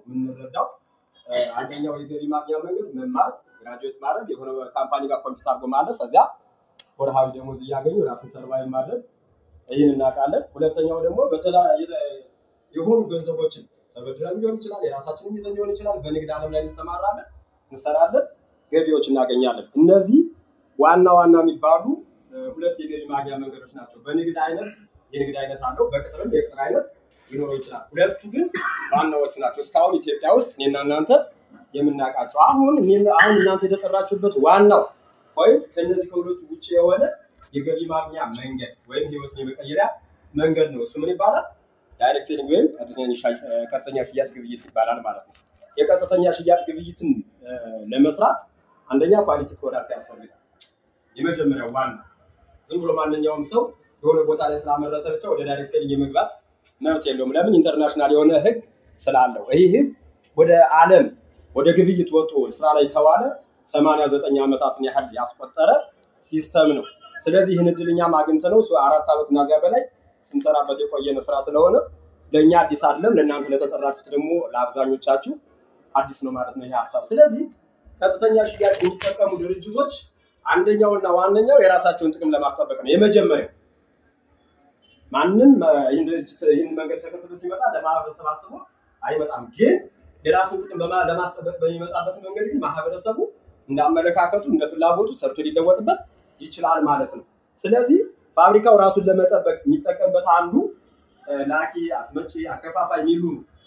የምንረዳው አንደኛው የገቢ ማግኛ መንገድ መማር ግራጁዌት ማድረግ የሆነ ካምፓኒ ጋር ኮምፒውተር አድርጎ ማለፍ ከዚያ ወርሃዊ ደሞዝ እያገኙ ራስን ሰርቫይቭ ማድረግ ይህን እናውቃለን። ሁለተኛው ደግሞ በተለያየ የሆኑ ገንዘቦችን ተበድረን ሊሆን ይችላል፣ የራሳችንን ይዘን ሊሆን ይችላል። በንግድ ዓለም ላይ እንሰማራለን፣ እንሰራለን፣ ገቢዎች እናገኛለን። እነዚህ ዋና ዋና የሚባሉ ሁለት የገቢ ማግኛ መንገዶች ናቸው። በንግድ አይነት የንግድ አይነት አለው፣ በቅጥርም የቅጥር አይነት ሊኖረው ይችላል። ሁለቱ ግን ዋናዎቹ ናቸው። እስካሁን ኢትዮጵያ ውስጥ እኔና እናንተ የምናውቃቸው። አሁን አሁን እናንተ የተጠራችሁበት ዋናው ፖይንት ከእነዚህ ከሁለቱ ውጭ የሆነ የገቢ ማግኛ መንገድ ወይም ህይወትን የመቀየሪያ መንገድ ነው። እሱ ምን ይባላል? ዳይሬክት ሴሊንግ ወይም ቀጥተኛ ሽያጭ ግብይት ይባላል ማለት ነው። የቀጥተኛ ሽያጭ ግብይትን ለመስራት አንደኛ ኳሊቲ ፕሮዳክት ያስፈልጋል። የመጀመሪያው ዋና ዝም ብሎ ማንኛውም ሰው የሆነ ቦታ ላይ ስላመረተ ብቻ ወደ ዳይሬክት ሴሊንግ የመግባት መብት የለውም። ለምን? ኢንተርናሽናል የሆነ ህግ ስላለው። ይህ ህግ ወደ ዓለም ወደ ግብይት ወጥቶ ስራ ላይ ከዋለ ሰማንያ ዘጠኝ ዓመታትን ያህል ያስቆጠረ ሲስተም ነው። ስለዚህ ይህን እድል እኛም አግኝተነው አራት ዓመት እና እዚያ በላይ ስንሰራበት የቆየነ ስራ ስለሆነ ለእኛ አዲስ አይደለም፣ ለእናንተ ለተጠራችሁት ደግሞ ለአብዛኞቻችሁ አዲስ ነው ማለት ነው ይህ ሀሳብ። ስለዚህ ቀጥተኛ ሽያጭ የሚጠቀሙ ድርጅቶች አንደኛውና ዋነኛው የራሳቸውን ጥቅም ለማስጠበቅ ነው። የመጀመሪያው ማንም ይህን መንገድ ተከትሎ ሲመጣ ለማህበረሰብ አስቦ አይመጣም። ግን የራሱን ጥቅም ለማስጠበቅ በሚመጣበት መንገድ ግን ማህበረሰቡ እንዳመለካከቱ እንደ ፍላጎቱ ሰርቶ ሊለወጥበት ይችላል ማለት ነው። ስለዚህ ፋብሪካው ራሱን ለመጠበቅ የሚጠቀምበት አንዱ ላኪ፣ አስመጪ፣ አከፋፋይ የሚሉ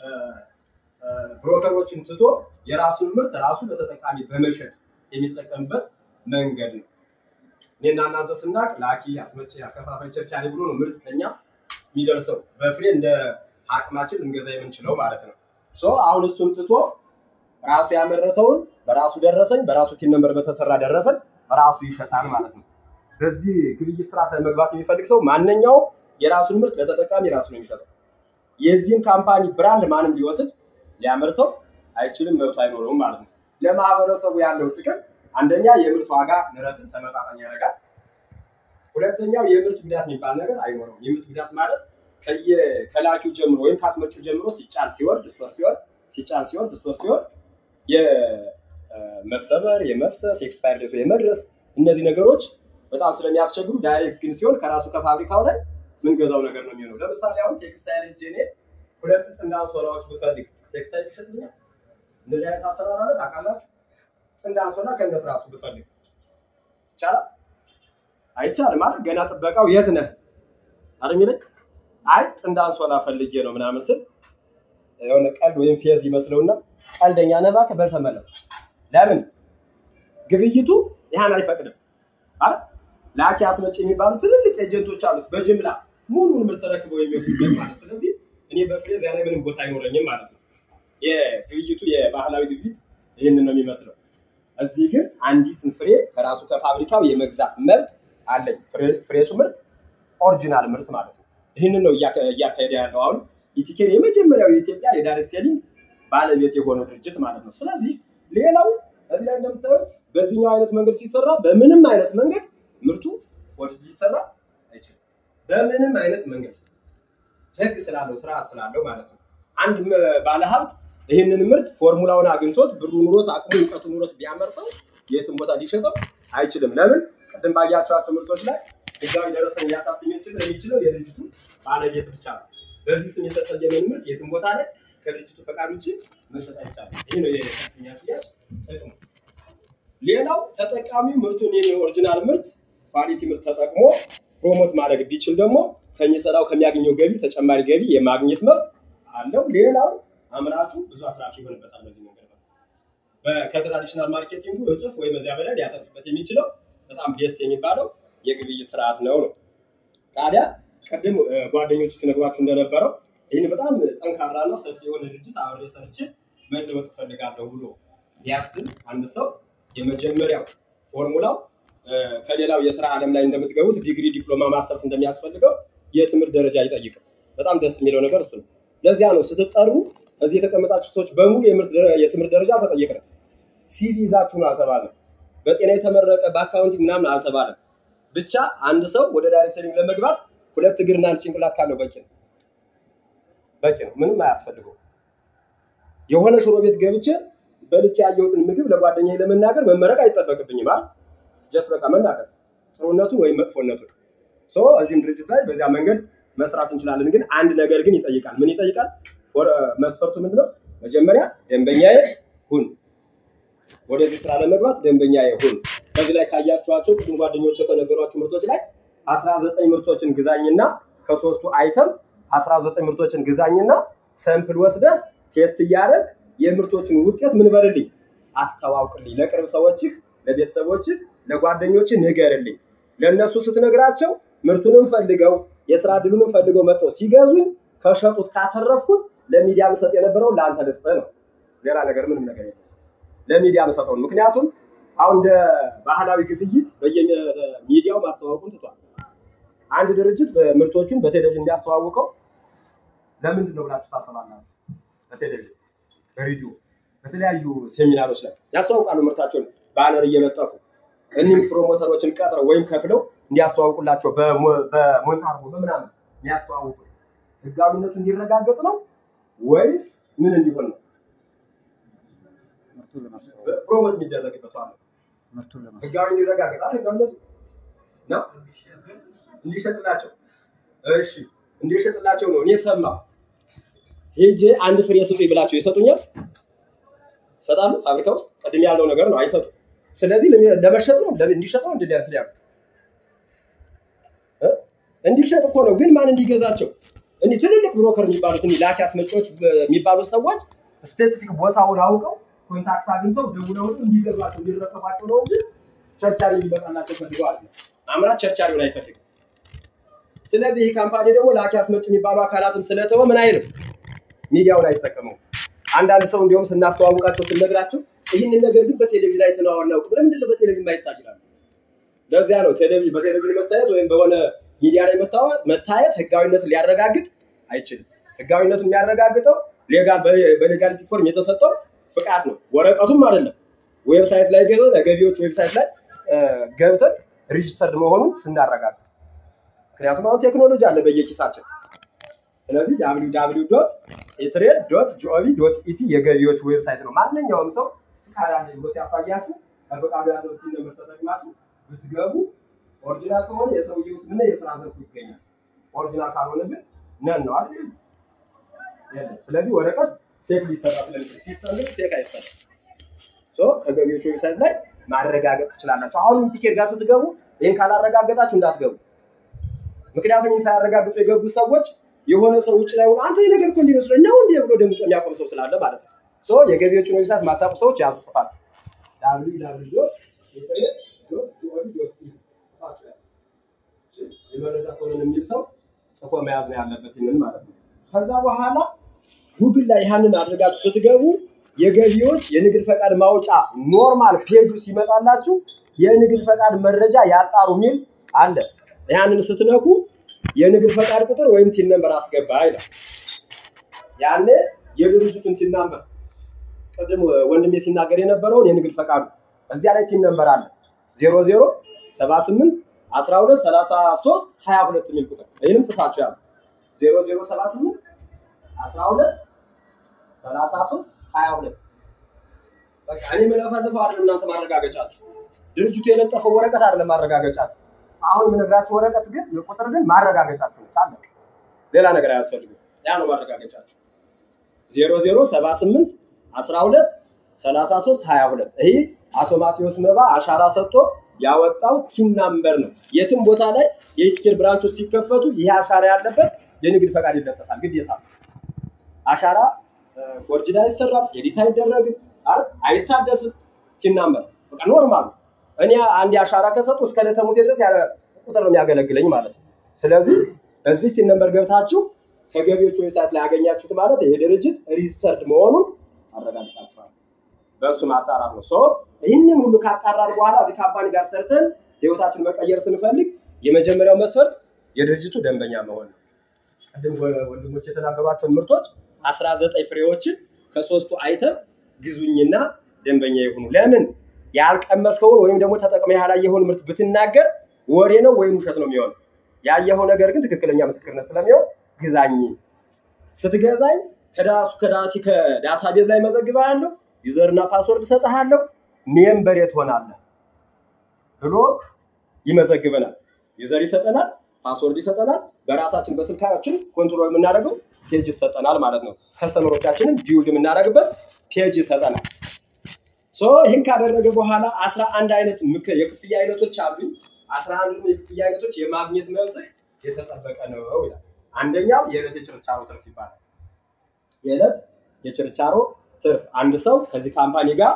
ብሮከሮችን ትቶ የራሱን ምርት ራሱ ለተጠቃሚ በመሸጥ የሚጠቀምበት መንገድ ነው። እኔና እናንተ ስናቅ ላኪ፣ አስመጪ፣ አከፋፋይ፣ ቸርቻሪ ብሎ ነው ምርት ከኛ የሚደርሰው በፍሬ እንደ አቅማችን ልንገዛ የምንችለው ማለት ነው። አሁን እሱን ትቶ ራሱ ያመረተውን በራሱ ደረሰኝ በራሱ ቲን ነምበር በተሰራ ደረሰኝ ራሱ ይሸጣል ማለት ነው። በዚህ ግብይት ስርዓት ለመግባት የሚፈልግ ሰው ማንኛውም የራሱን ምርት ለተጠቃሚ ራሱ ነው የሚሸጠው። የዚህን ካምፓኒ ብራንድ ማንም ሊወስድ ሊያመርተው አይችልም፣ መብቱ አይኖረውም ማለት ነው። ለማህበረሰቡ ያለው ጥቅም አንደኛ የምርት ዋጋ ንረትን ተመጣጣኝ ያደርጋል። ሁለተኛው የምርት ጉዳት የሚባል ነገር አይኖረውም። የምርት ጉዳት ማለት ከላኪው ጀምሮ ወይም ከአስመጪው ጀምሮ ሲጫን ሲወርድ ስቶር ሲወርድ ሲጫን ሲወርድ ስቶር ሲወርድ የመሰበር የመፍሰስ ኤክስፓየር ዴቱ የመድረስ እነዚህ ነገሮች በጣም ስለሚያስቸግሩ ዳይሬክት ግን ሲሆን ከራሱ ከፋብሪካው ላይ ምንገዛው ነገር ነው የሚሆነው። ለምሳሌ አሁን ቴክስታይል ሄጄ እኔ ሁለት ጥንድ አንሶላዎች ብፈልግ ቴክስታይል ይሸጥልኛል? እንደዚህ አይነት አሰራር አለ ታውቃላችሁ? ጥንድ አንሶላ ከነት ራሱ ብፈልግ ይቻላል? አይቻልም ማለት ገና ጥበቃው የት ነህ አይደል የሚለኝ። አይ ጥንድ አንሶላ ፈልጌ ነው ምናምን ስል የሆነ ቀልድ ወይም ፌዝ ይመስለውና ቀልደኛ ነህ እባክህ በል ተመለስ። ለምን ግብይቱ ይህን አይፈቅድም አይደል? ላኪ አስመጪ የሚባሉ ትልልቅ ኤጀንቶች አሉት በጅምላ ሙሉን ምርት ተረክበው የሚወስዱበት ማለት ስለዚህ እኔ በፍሬዝ ላይ ምንም ቦታ አይኖረኝም ማለት ነው። የግብይቱ የባህላዊ ግብይት ይህንን ነው የሚመስለው። እዚህ ግን አንዲትን ፍሬ ከራሱ ከፋብሪካው የመግዛት መብት አለኝ። ፍሬሽ ምርት ኦሪጂናል ምርት ማለት ነው። ይህንን ነው እያካሄደ ያለው አሁን ኢቲኬር የመጀመሪያው የኢትዮጵያ የዳይሬክት ሴሊንግ ባለቤት የሆነው ድርጅት ማለት ነው። ስለዚህ ሌላው እዚህ ላይ እንደምታዩት በዚህኛው አይነት መንገድ ሲሰራ በምንም አይነት መንገድ ምርቱ ወደ ሊሰራ አይችልም። በምንም አይነት መንገድ ህግ ስላለው ስርዓት ስላለው ማለት ነው። አንድ ባለሀብት ይህንን ምርት ፎርሙላውን አግኝቶት ብሩ ኑሮት አቅሙ እውቀቱ ኑሮት ቢያመርተው የትም ቦታ ሊሸጠው አይችልም። ለምን? ቅድም ባያቸዋቸው ምርቶች ላይ ህጋዊ ደረሰኝ ሊያሳትም የሚችለው የድርጅቱ ባለቤት ብቻ ነው። በዚህ ስም የተሰየመን ምርት የትም ቦታ ላይ ከድርጅቱ ፈቃድ ውጭ መሸጥ አይቻልም። ይህ ነው የቀጥተኛ ሽያጭ ጥቅሙ። ሌላው ተጠቃሚው ምርቱን የኔ ኦሪጂናል ምርት ኳሊቲ ምርት ተጠቅሞ ፕሮሞት ማድረግ ቢችል ደግሞ ከሚሰራው ከሚያገኘው ገቢ ተጨማሪ ገቢ የማግኘት መብት አለው። ሌላው አምራቹ ብዙ አትራፊ ይሆንበታል። በዚህ መንገድ ነው ከትራዲሽናል ማርኬቲንጉ እጥፍ ወይም በዚያ በላይ ሊያተርፍበት የሚችለው በጣም ቤስት የሚባለው የግብይት ስርዓት ነው ነው ታዲያ ቅድም ጓደኞቹ ሲነግሯችሁ እንደነበረው ይህን በጣም ጠንካራና ሰፊ የሆነ ድርጅት አብሬ ሰርቼ መለወጥ እፈልጋለሁ ብሎ ቢያስብ አንድ ሰው የመጀመሪያው ፎርሙላው ከሌላው የስራ ዓለም ላይ እንደምትገቡት ዲግሪ፣ ዲፕሎማ፣ ማስተርስ እንደሚያስፈልገው የትምህርት ደረጃ አይጠይቅም። በጣም ደስ የሚለው ነገር እሱ ነው። ለዚያ ነው ስትጠሩ እዚህ የተቀመጣችሁ ሰዎች በሙሉ የትምህርት ደረጃ አልተጠየቅንም። ሲቪ ይዛችሁ ነው አልተባለም። በጤና የተመረቀ በአካውንቲንግ ምናምን አልተባለም። ብቻ አንድ ሰው ወደ ዳይሬክት ሴሊንግ ለመግባት ሁለት እግርና አንድ ጭንቅላት ካለው በቂ ነው። በቂ ነው። ምንም አያስፈልገው። የሆነ ሽሮ ቤት ገብቼ በልቼ ያየሁትን ምግብ ለጓደኛዬ ለመናገር መመረቅ አይጠበቅብኝም አይደል? ጀስት በቃ መናገር ጥሩነቱን ወይም መጥፎነቱን። ሶ እዚህም ድርጅት ላይ በዚያ መንገድ መስራት እንችላለን። ግን አንድ ነገር ግን ይጠይቃል። ምን ይጠይቃል? መስፈርቱ ምንድነው? መጀመሪያ ደንበኛዬ ሁን። ወደዚህ ስራ ለመግባት ደንበኛዬ ሁን። ከዚህ ላይ ካያችኋቸው ቅድም ጓደኞች ከነገሯችሁ ምርቶች ላይ አስራ ዘጠኝ ምርቶችን ግዛኝና ከሶስቱ አይተም አስራ ዘጠኝ ምርቶችን ግዛኝና ሰምፕል ወስደህ ቴስት እያደረግ የምርቶችን ውጤት ምን በልልኝ አስተዋውቅልኝ። ለቅርብ ሰዎችህ፣ ለቤተሰቦችህ፣ ለጓደኞችህ ንገርልኝ። ለእነሱ ስትነግራቸው ምርቱንም ፈልገው የስራ እድሉንም ፈልገው መጥተው ሲገዙኝ ከሸጡት ካተረፍኩት ለሚዲያ ምሰጥ የነበረው ለአንተ ልስጥህ ነው። ሌላ ነገር ምንም ነገር የለም። ለሚዲያ ምሰጠው ነው። ምክንያቱም አሁን እንደ ባህላዊ ግብይት በየሚዲያው ማስተዋወቁን ትቷል። አንድ ድርጅት ምርቶቹን በቴሌቪዥን ቢያስተዋውቀው ለምንድን ነው ብላችሁ ታስባላችሁ? በቴሌቪዥን በሬዲዮ በተለያዩ ሴሚናሮች ላይ ያስተዋውቃሉ ምርታቸውን ባነር እየለጠፉ እኒህም ፕሮሞተሮችን ቀጥረው ወይም ከፍለው እንዲያስተዋውቁላቸው በሞንታርቦ በምናምን የሚያስተዋውቁት ህጋዊነቱ እንዲረጋገጥ ነው ወይስ ምን እንዲሆን ነው? ፕሮሞት የሚደረግበት ዋለ ህጋዊ እንዲረጋገጥ አይደል? ህጋዊነቱ ነው እንዲሸጥላቸው። እሺ እንዲሸጥላቸው ነው። እኔ ሰማሁ ሄጄ አንድ ፍሬ ስጡኝ ብላቸው ይሰጡኛል? ይሰጣሉ? ፋብሪካ ውስጥ ቅድም ያለው ነገር ነው፣ አይሰጡም። ስለዚህ ለመሸጥ ነው እንዲሸጥ ነው እንዲ ያሉት እንዲሸጥ እኮ ነው። ግን ማን እንዲገዛቸው? እኒህ ትልልቅ ብሮከር የሚባሉት እኒህ ላኪ አስመጪዎች የሚባሉ ሰዎች ስፔሲፊክ ቦታውን አውቀው ኮንታክት አግኝተው ደውለው እንዲገዟቸው እንዲረከቧቸው ነው እንጂ ቸርቻሪ እንዲመጣላቸው ፈልገው አለ። አምራች ቸርቻሪውን አይፈልግም። ስለዚህ ይህ ካምፓኒ ደግሞ ላኪ አስመጭ የሚባሉ አካላትን ስለተወ ምን አይልም፣ ሚዲያውን አይጠቀመው። አንዳንድ ሰው እንዲሁም ስናስተዋውቃቸው ስንነግራቸው ይህንን ነገር ግን በቴሌቪዥን አይተነው አናውቅም። ለምንድን ነው በቴሌቪዥን ማይታይ ይላሉ። ለዚያ ነው ቴሌቪዥን በቴሌቪዥን መታየት ወይም በሆነ ሚዲያ ላይ መታየት ህጋዊነትን ሊያረጋግጥ አይችልም። ህጋዊነቱን የሚያረጋግጠው ሌጋል በሌጋሊቲ ፎርም የተሰጠው ፍቃድ ነው፣ ወረቀቱም አይደለም። ዌብሳይት ላይ ገዘ ለገቢዎች ዌብሳይት ላይ ገብተን ሪጅስተርድ መሆኑን ስናረጋግጥ፣ ምክንያቱም አሁን ቴክኖሎጂ አለ በየኪሳችን። ስለዚህ ዳብሊው ዳብሊው ዶት ኢትሬድ ዶት ጂኦቪ ዶት ኢቲ የገቢዎች ዌብሳይት ነው። ማንኛውም ሰው ፍቃድ አለ ብሎ ሲያሳያችሁ ከፍቃዱ ያለው ቲን ነምበር ተጠቅማችሁ ብትገቡ ኦሪጂናል ከሆነ የሰውየው ስምና የስራ ዘርፉ ይገኛል። ኦሪጂናል ካልሆነ ግን ነን ነው አይደል? ስለዚህ ወረቀት ፌክ ሊሰራ ስለሚችል ሲስተም ግን ፌክ አይሰራም። ሶ ከገቢዎች ዌብሳይት ላይ ማረጋገጥ ትችላላችሁ። አሁን ቲኬት ጋር ስትገቡ ይህን ካላረጋገጣችሁ እንዳትገቡ። ምክንያቱም ይህን ሳያረጋግጡ የገቡ ሰዎች የሆነ ሰው ውጭ ላይ ሆኖ አንተ ነገር እኮ እንዲመስለ ነው እንዲ ብሎ ደምጦ የሚያቆም ሰው ስላለ ማለት ነው። ሶ የገቢዎችን ዌብሳይት ማታውቁ ሰዎች ያዙ ጽፋችሁ የመረጃ ሰውን የሚል ሰው ጽፎ መያዝ ነው ያለበት ይህንን ማለት ነው። ከዛ በኋላ ጉግል ላይ ያንን አድርጋችሁ ስትገቡ የገቢዎች የንግድ ፈቃድ ማውጫ ኖርማል ፔጁ ሲመጣላችሁ የንግድ ፈቃድ መረጃ ያጣሩ የሚል አለ። ያንን ስትነኩ የንግድ ፈቃድ ቁጥር ወይም ቲን ነምበር አስገባ ይላል። ያኔ የድርጅቱን ቲን ነምበር ቅድም ወንድሜ ሲናገር የነበረውን የንግድ ፈቃዱ እዚያ ላይ ቲን ነምበር አለ ዜሮ ዜሮ ሰባ ስምንት አስራ ሁለት ሰላሳ ሶስት ሀያ ሁለት የሚል ቁጥር ይህንም ጽፋችሁ ያሉ ዜሮ ዜሮ ሰባ ስምንት አስራ ሁለት ሰላሳ ሶስት ሀያ ሁለት በቃ እኔ የምለፈልፈው አይደለም እናንተ ማረጋገጫችሁ ድርጅቱ የለጠፈው ወረቀት አይደለም ማረጋገጫችሁ አሁን የምነግራችሁ ወረቀት ግን የቁጥር ግን ማረጋገጫችሁ ነች አለቀ ሌላ ነገር አያስፈልግም ያ ነው ማረጋገጫችሁ ዜሮ ዜሮ ሰባ ስምንት አስራ ሁለት ሰላሳ ሶስት ሀያ ሁለት ይህ አቶ ማቴዎስ መባ አሻራ ሰጥቶ ያወጣው ቲም ናምበር ነው። የትም ቦታ ላይ የኢቲኬር ብራንቾች ሲከፈቱ ይህ አሻራ ያለበት የንግድ ፈቃድ ይለጠፋል ግዴታ። አሻራ ፎርጅድ አይሰራም፣ ኤዲት አይደረግም፣ አይታደስም። ቲም ናምበር በቃ ኖርማል። እኔ አንድ አሻራ ከሰጡ እስከ ለተሙቴ ድረስ ያለ ቁጥር ነው የሚያገለግለኝ ማለት ነው። ስለዚህ በዚህ ቲም ነምበር ገብታችሁ ከገቢዎች ዌብሳይት ላይ ያገኛችሁት ማለት ይሄ ድርጅት ሪጅስተርድ መሆኑን አረጋግጣችኋል። በእሱ ማጣራት ነው። ይህንን ሁሉ ካጣራን በኋላ እዚህ ካምፓኒ ጋር ሰርተን ህይወታችን መቀየር ስንፈልግ የመጀመሪያው መስፈርት የድርጅቱ ደንበኛ መሆን ነው። ቅድም ወንድሞች የተናገሯቸውን ምርቶች አስራ ዘጠኝ ፍሬዎችን ከሶስቱ አይተም ግዙኝና ደንበኛ የሆኑ ለምን ያልቀመስከውን ወይም ደግሞ ተጠቅመ ያላየኸውን ምርት ብትናገር ወሬ ነው ወይም ውሸት ነው የሚሆነው። ያየኸው ነገር ግን ትክክለኛ ምስክርነት ስለሚሆን ግዛኝ። ስትገዛኝ ከዳሱ ከዳሲ ከዳታቤዝ ላይ መዘግብሃለሁ፣ ዩዘርና ፓስወርድ እሰጥሃለሁ፣ ሜምበር ትሆናለህ ብሎ ይመዘግበናል። ዩዘር ይሰጠናል፣ ፓስወርድ ይሰጠናል። በራሳችን በስልካችን ኮንትሮል የምናደርገው ፔጅ ይሰጠናል ማለት ነው። ከስተመሮቻችንን ቢውልድ የምናደርግበት ፔጅ ይሰጠናል። ሶ ይህን ካደረገ በኋላ አስራ አንድ አይነት ምክ- የክፍያ አይነቶች አሉኝ። አስራ አንዱ የክፍያ አይነቶች የማግኘት መብትህ የተጠበቀ ነው ይላል። አንደኛው የዕለት የችርቻሮ ትርፍ ይባላል። የዕለት የችርቻሮ ትርፍ አንድ ሰው ከዚህ ካምፓኒ ጋር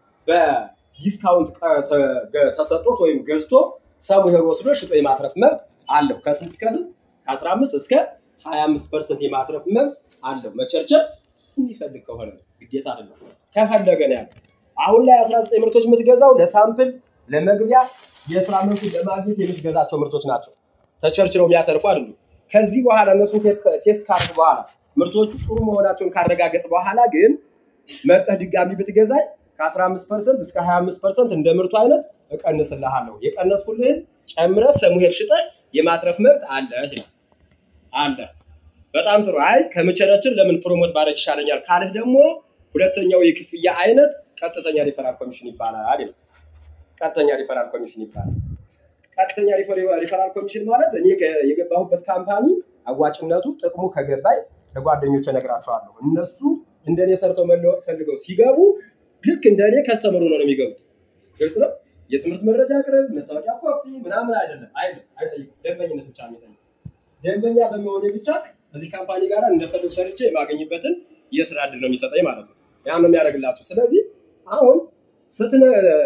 በዲስካውንት ቀ- ተ- ተሰጥቶት ወይም ገዝቶ ሰሙሄር ወስዶ ሽጦ የማትረፍ መብት አለው። ከስንት እስከ ስንት? ከ15 እስከ 25 ፐርሰንት የማትረፍ መብት አለው። መቸርቸር የሚፈልግ ከሆነ ነው፣ ግዴታ አይደለም። ከፈለገ ነው ያለው። አሁን ላይ 19 ምርቶች የምትገዛው ለሳምፕል ለመግቢያ የስራ መብቱን ለማግኘት የምትገዛቸው ምርቶች ናቸው። ተቸርችረው የሚያተርፉ አይደሉም። ከዚህ በኋላ እነሱን ቴ- ቴስት ካርግ በኋላ ምርቶቹ ጥሩ መሆናቸውን ካረጋገጥ በኋላ ግን መጠህ ድጋሚ ብትገዛኝ ከ15 ፐርሰንት እስከ 25 ፐርሰንት እንደ ምርቱ አይነት እቀንስልሃለሁ። የቀነስኩልህን ጨምረህ ሰሙሄር ሽጠህ የማትረፍ መብት አለ ይላል አለ። በጣም ጥሩ። አይ ከምቸረችር ለምን ፕሮሞት ባረግ ይሻለኛል ካልህ ደግሞ ሁለተኛው የክፍያ አይነት ቀጥተኛ ሪፈራል ኮሚሽን ይባላል ይላል። ቀጥተኛ ሪፈራል ኮሚሽን ይባላል። ቀጥተኛ ሪፈር- ሪፈራል ኮሚሽን ማለት እኔ ከ- የገባሁበት ካምፓኒ አዋጭነቱ ጥቅሙ ከገባኝ ለጓደኞች እነግራቸዋለሁ። እነሱ እንደኔ ሰርተው መለወጥ ፈልገው ሲገቡ ልክ እንደኔ ከስተመሩ ነው ነው የሚገቡት። ግልጽ ነው። የትምህርት መረጃ አቅርብ፣ መታወቂያ ኮፒ ምናምን አይደለም አይደለም፣ አይጠይቁም። ደንበኝነት ብቻ ነው የሚጠይቁት። ደንበኛ በመሆኔ ብቻ እዚህ ካምፓኒ ጋር እንደፈለጉ ሰርቼ የማገኝበትን የስራ እድል ነው የሚሰጠኝ ማለት ነው። ያ ነው የሚያደርግላቸው። ስለዚህ አሁን ስትነ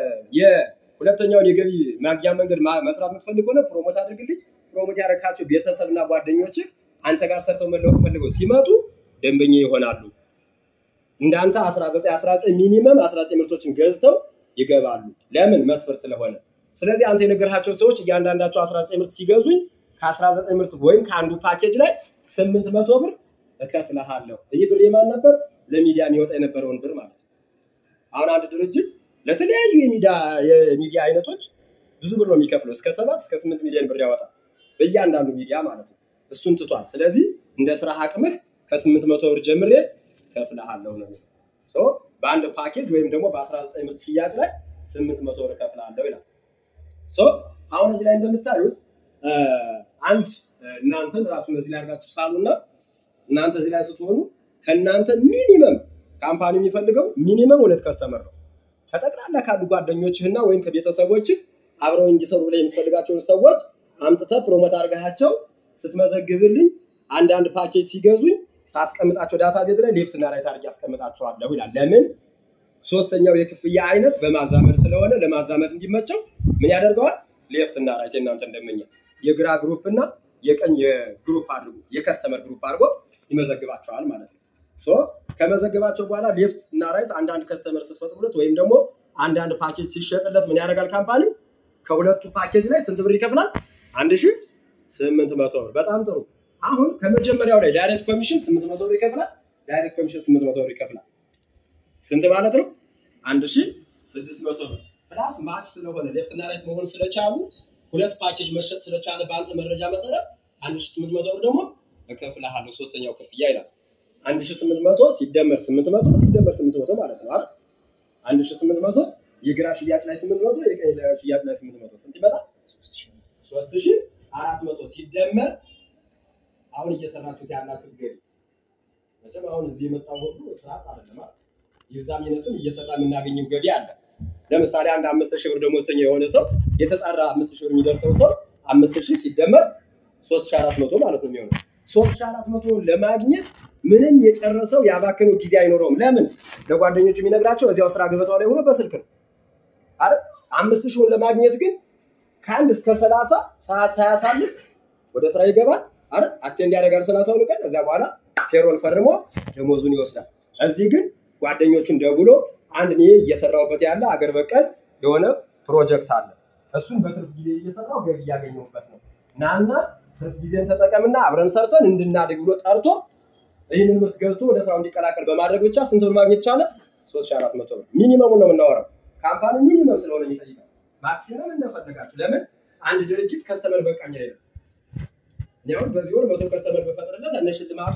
የሁለተኛውን የገቢ ማግኛ መንገድ ማ- መስራት የምትፈልግ ሆነ ፕሮሞት አድርግልኝ። ፕሮሞት ያደረካቸው ቤተሰብና ጓደኞችህ አንተ ጋር ሰርተው መለወጥ ፈልገው ሲመጡ ደንበኛ ይሆናሉ። እንዳንተ 19 19 ሚኒመም 19 ምርቶችን ገዝተው ይገባሉ። ለምን መስፈርት ስለሆነ። ስለዚህ አንተ የነገርሃቸው ሰዎች እያንዳንዳቸው 19 ምርት ሲገዙኝ ከ19 ምርት ወይም ከአንዱ ፓኬጅ ላይ 800 ብር እከፍልሃለሁ። ይህ ብር የማን ነበር? ለሚዲያ የሚወጣ የነበረውን ብር ማለት ነው። አሁን አንድ ድርጅት ለተለያዩ የሚዲያ የሚዲያ አይነቶች ብዙ ብር ነው የሚከፍለው። እስከ ሰባት እስከ ስምንት ሚሊዮን ብር ያወጣል በእያንዳንዱ ሚዲያ ማለት ነው። እሱን ትቷል። ስለዚህ እንደ ስራ አቅምህ ከስምንት መቶ ብር ጀምሬ ከፍልሃለሁ ነው የሚለው። ሶ በአንድ ፓኬጅ ወይም ደግሞ በ19 ምርት ሽያጭ ላይ ስምንት መቶ ብር ከፍልሃለሁ ይላል። ሶ አሁን እዚህ ላይ እንደምታዩት እ፣ አንድ እ፣ እናንተን ራሱ እነዚህ ላይ አድርጋችሁ ሳሉና እናንተ እዚህ ላይ ስትሆኑ ከእናንተ ሚኒመም ካምፓኒ የሚፈልገው ሚኒመም ሁለት ከስተመር ነው። ከጠቅላላ ካሉ ጓደኞችህና ወይም ከቤተሰቦችህ አብረው እንዲሰሩ ብለህ የምትፈልጋቸውን ሰዎች አምጥተህ ፕሮሞት አድርገሃቸው ስትመዘግብልኝ አንዳንድ ፓኬጅ ሲገዙኝ ሳስቀምጣቸው ዳታ ቤዝ ላይ ሌፍትና ራይት አድርጌ አስቀምጣቸዋለሁ ይላል። ለምን? ሶስተኛው የክፍያ አይነት በማዛመድ ስለሆነ ለማዛመድ እንዲመቸው ምን ያደርገዋል? ሌፍት እና ራይት እናንተ እንደመኛ የግራ ግሩፕ እና የቀኝ የግሩፕ አድርጎ የከስተመር ግሩፕ አድርጎ ይመዘግባቸዋል ማለት ነው። ሶ ከመዘግባቸው በኋላ ሌፍት እና ራይት አንዳንድ ከስተመር ስትፈጥሩለት ወይም ደግሞ አንዳንድ ፓኬጅ ሲሸጥለት ምን ያደርጋል ካምፓኒ ከሁለቱ ፓኬጅ ላይ ስንት ብር ይከፍላል? አንድ ሺህ ስምንት መቶ ብር። በጣም ጥሩ። አሁን ከመጀመሪያው ላይ ዳይሬክት ኮሚሽን ስምንት መቶ ብር ይከፍላል። ዳይሬክት ኮሚሽን ስምንት መቶ ብር ይከፍላል። ስንት ማለት ነው? አንድ ሺህ ስድስት መቶ ብር ፕላስ ማች ስለሆነ ሌፍት እና ራይት መሆን ስለቻሉ ሁለት ፓኬጅ መሸጥ ስለቻለ በአንተ መረጃ መሰረት አንድ ሺህ ስምንት መቶ ብር ደግሞ እከፍልሃለሁ ሶስተኛው ክፍያ ይላል። አንድ ሺህ ስምንት መቶ ሲደመር ስምንት መቶ ሲደመር ስምንት መቶ ማለት ነው አይደል? አንድ ሺህ ስምንት መቶ የግራ ሽያጭ ላይ ስምንት መቶ የቀኝ ላይ ሽያጭ ላይ ስምንት መቶ ስንት ይመጣል? ሶስት ሺህ አራት መቶ ሲደመር አሁን እየሰራችሁት ያላችሁት ገቢ መቼም አሁን እዚህ የመጣው ሁሉ ስርዓት አይደለም አይደል? ይብዛም ይነስም እየሰራ የምናገኘው ገቢ አለ። ለምሳሌ አንድ አምስት ሺህ ብር ደሞዝተኛ የሆነ ሰው የተጣራ አምስት ሺህ ብር የሚደርሰው ሰው አምስት ሺህ ሲደመር ሶስት ሺህ አራት መቶ ማለት ነው የሚሆነው። ሶስት ሺህ አራት መቶ ለማግኘት ምንም የጨረሰው ያባከነው ጊዜ አይኖረውም። ለምን? ለጓደኞቹ የሚነግራቸው እዚያው ስራ ገበታው ላይ ሆኖ በስልክ ነው አይደል? አምስት ሺውን ለማግኘት ግን ከአንድ እስከ ሰላሳ ሰዓት ሳያሳልፍ ወደ ስራ ይገባል አይደል? አቴንድ ያደርጋል ሰላሳውን ቀን። ከዚያ በኋላ ፔሮል ፈርሞ ደሞዙን ይወስዳል። እዚህ ግን ጓደኞቹን ደውሎ አንድ እኔ እየሰራሁበት ያለ አገር በቀል የሆነ ፕሮጀክት አለ። እሱን በትርፍ ጊዜ እየሰራው ገቢ እያገኘሁበት ነው። ናና ትርፍ ጊዜን ተጠቀምና አብረን ሰርተን እንድናድግ ብሎ ጠርቶ ይህንን ምርት ገዝቶ ወደ ስራው እንዲቀላቀል በማድረግ ብቻ ስንት ብር ማግኘት ቻለ? ሶስት ሺህ አራት መቶ ብር ሚኒመሙን ነው የምናወራው። ካምፓኒ ሚኒመም ስለሆነ የሚጠይቀው ማክሲመም እንደፈለጋችሁ። ለምን አንድ ድርጅት ከስተመር በቃኝ አይልም። እኔ አሁን በዚህ ወር መቶ ከስተመር በፈጥርለት እነ ሽልማቱ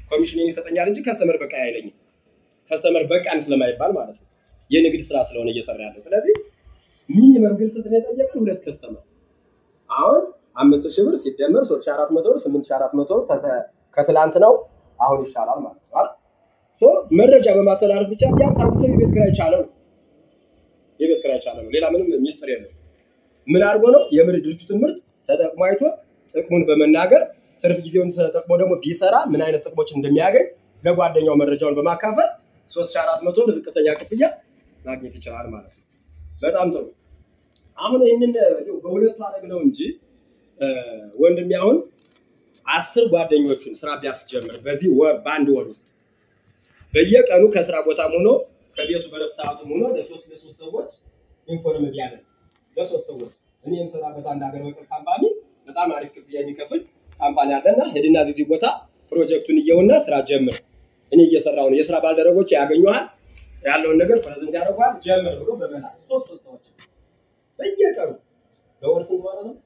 ኮሚሽንን ይሰጠኛል እንጂ ከስተመር በቃ አይለኝም። ከስተመር በቃን ስለማይባል ማለት ነው። የንግድ ስራ ስለሆነ እየሰራ ያለው። ስለዚህ ሚኒመም ግን ስንት ነው የጠየቀን? ሁለት ከስተመር አሁን አምስት ሺህ ብር ሲደመር ሶስት ሺህ አራት መቶ ብር ስምንት ሺህ አራት መቶ ብር ተተ- ከትላንት ነው አሁን ይሻላል ማለት ነው አይደል? ሶ መረጃ በማስተላለፍ ብቻ ቢያንስ አንድ ሰው የቤት ኪራይ ቻለ ነው የቤት ኪራይ ቻለ ነው። ሌላ ምንም ሚስጥር የለው። ምን አድርጎ ነው የምር ድርጅቱን ምርት ተጠቅሞ አይቶ ጥቅሙን በመናገር ትርፍ ጊዜውን ተጠቅሞ ደግሞ ቢሰራ ምን አይነት ጥቅሞችን እንደሚያገኝ ለጓደኛው መረጃውን በማካፈል ሶስት ሺህ አራት መቶ ዝቅተኛ ክፍያ ማግኘት ይችላል ማለት ነው። በጣም ጥሩ። አሁን ይህንን እንደው በሁለቱ አደግ ነው እንጂ እ፣ ወንድሜ አሁን አስር ጓደኞቹን ስራ ቢያስጀምር በዚህ ወር በአንድ ወር ውስጥ በየቀኑ ከስራ ቦታም ሆኖ ከቤቱ በረፍት ሰዓቱም ሆኖ ለሶስት ለሶስት ሰዎች ኢንፎርም ቢያደርግ ለሶስት ሰዎች እኔ የምሰራበት አንድ ሀገር በቀል ካምፓኒ በጣም አሪፍ ክፍያ የሚከፍል ካምፓኒ አለና ሄድና እዚህ ቦታ ፕሮጀክቱን እየውና ስራ ጀምር። እኔ እየሰራው ነው። የስራ ባልደረቦች ያገኙሃል፣ ያለውን ነገር ፕሬዘንት ያደርጓል። ጀምር ብሎ በመላ ሶስት ሶስት ሰዎች በየቀኑ በወር ስንት ማለት ነው?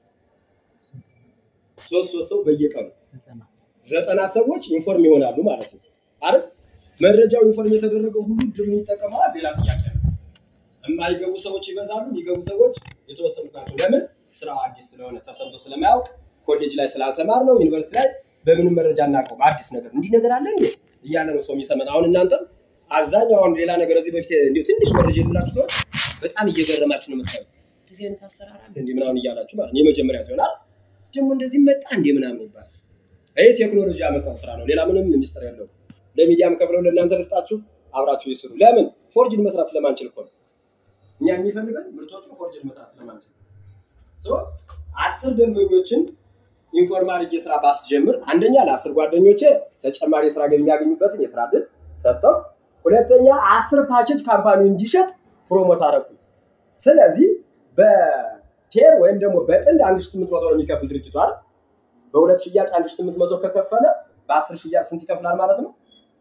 ሶስት ሶስት ሰው በየቀኑ ዘጠና ሰዎች ኢንፎርም ይሆናሉ ማለት ነው አይደል? መረጃው ኢንፎርም የተደረገው ሁሉ ድምን ይጠቀመዋል። ሌላ ጥያቄ ነው። የማይገቡ ሰዎች ይበዛሉ፣ የሚገቡ ሰዎች የተወሰኑ ናቸው። ለምን? ስራው አዲስ ስለሆነ ተሰምቶ ስለማያውቅ ኮሌጅ ላይ ስላልተማር ነው። ዩኒቨርሲቲ ላይ በምንም መረጃ እናውቀውም። አዲስ ነገር እንዲህ ነገር አለ እንዴ እያለ ነው ሰው የሚሰማን። አሁን እናንተም አብዛኛው አሁን ሌላ ነገር እዚህ በፊት እንዲሁ ትንሽ መረጃ የሌላችሁ ሰዎች በጣም እየገረማችሁ ነው የምታዩ። እንደዚህ አይነት አሰራር አለ እንዲህ ምናምን እያላችሁ ማለት ነው። የመጀመሪያ ሲሆን አይደል ደግሞ እንደዚህ መጣ እንዴ ምናምን ይባላል። ይህ ቴክኖሎጂ ያመጣው ስራ ነው። ሌላ ምንም ሚስጥር የለውም። ለሚዲያም ከፍለው ለእናንተ ልስጣችሁ፣ አብራችሁ ይስሩ። ለምን ፎርጅን መስራት ስለማንችል እኮ ነው። እኛ የሚፈልገን ምርቶቹ ፎርጅን መስራት ስለማንችል ሶ አስር ደንበኞችን ኢንፎርም አድርጌ ስራ ባስጀምር አንደኛ ለአስር ጓደኞቼ ተጨማሪ የስራ ገቢ የሚያገኙበትን የስራ እድል ሰጠው። ሁለተኛ አስር ፓኬጅ ካምፓኒው እንዲሸጥ ፕሮሞት አደረኩ። ስለዚህ በፔር ወይም ደግሞ በጥንድ አንድ ሺህ ስምንት መቶ ነው የሚከፍል ድርጅቱ አይደል? በሁለት ሽያጭ አንድ ሺህ ስምንት መቶ ከከፈለ በአስር ሽያጭ ስንት ይከፍላል ማለት ነው?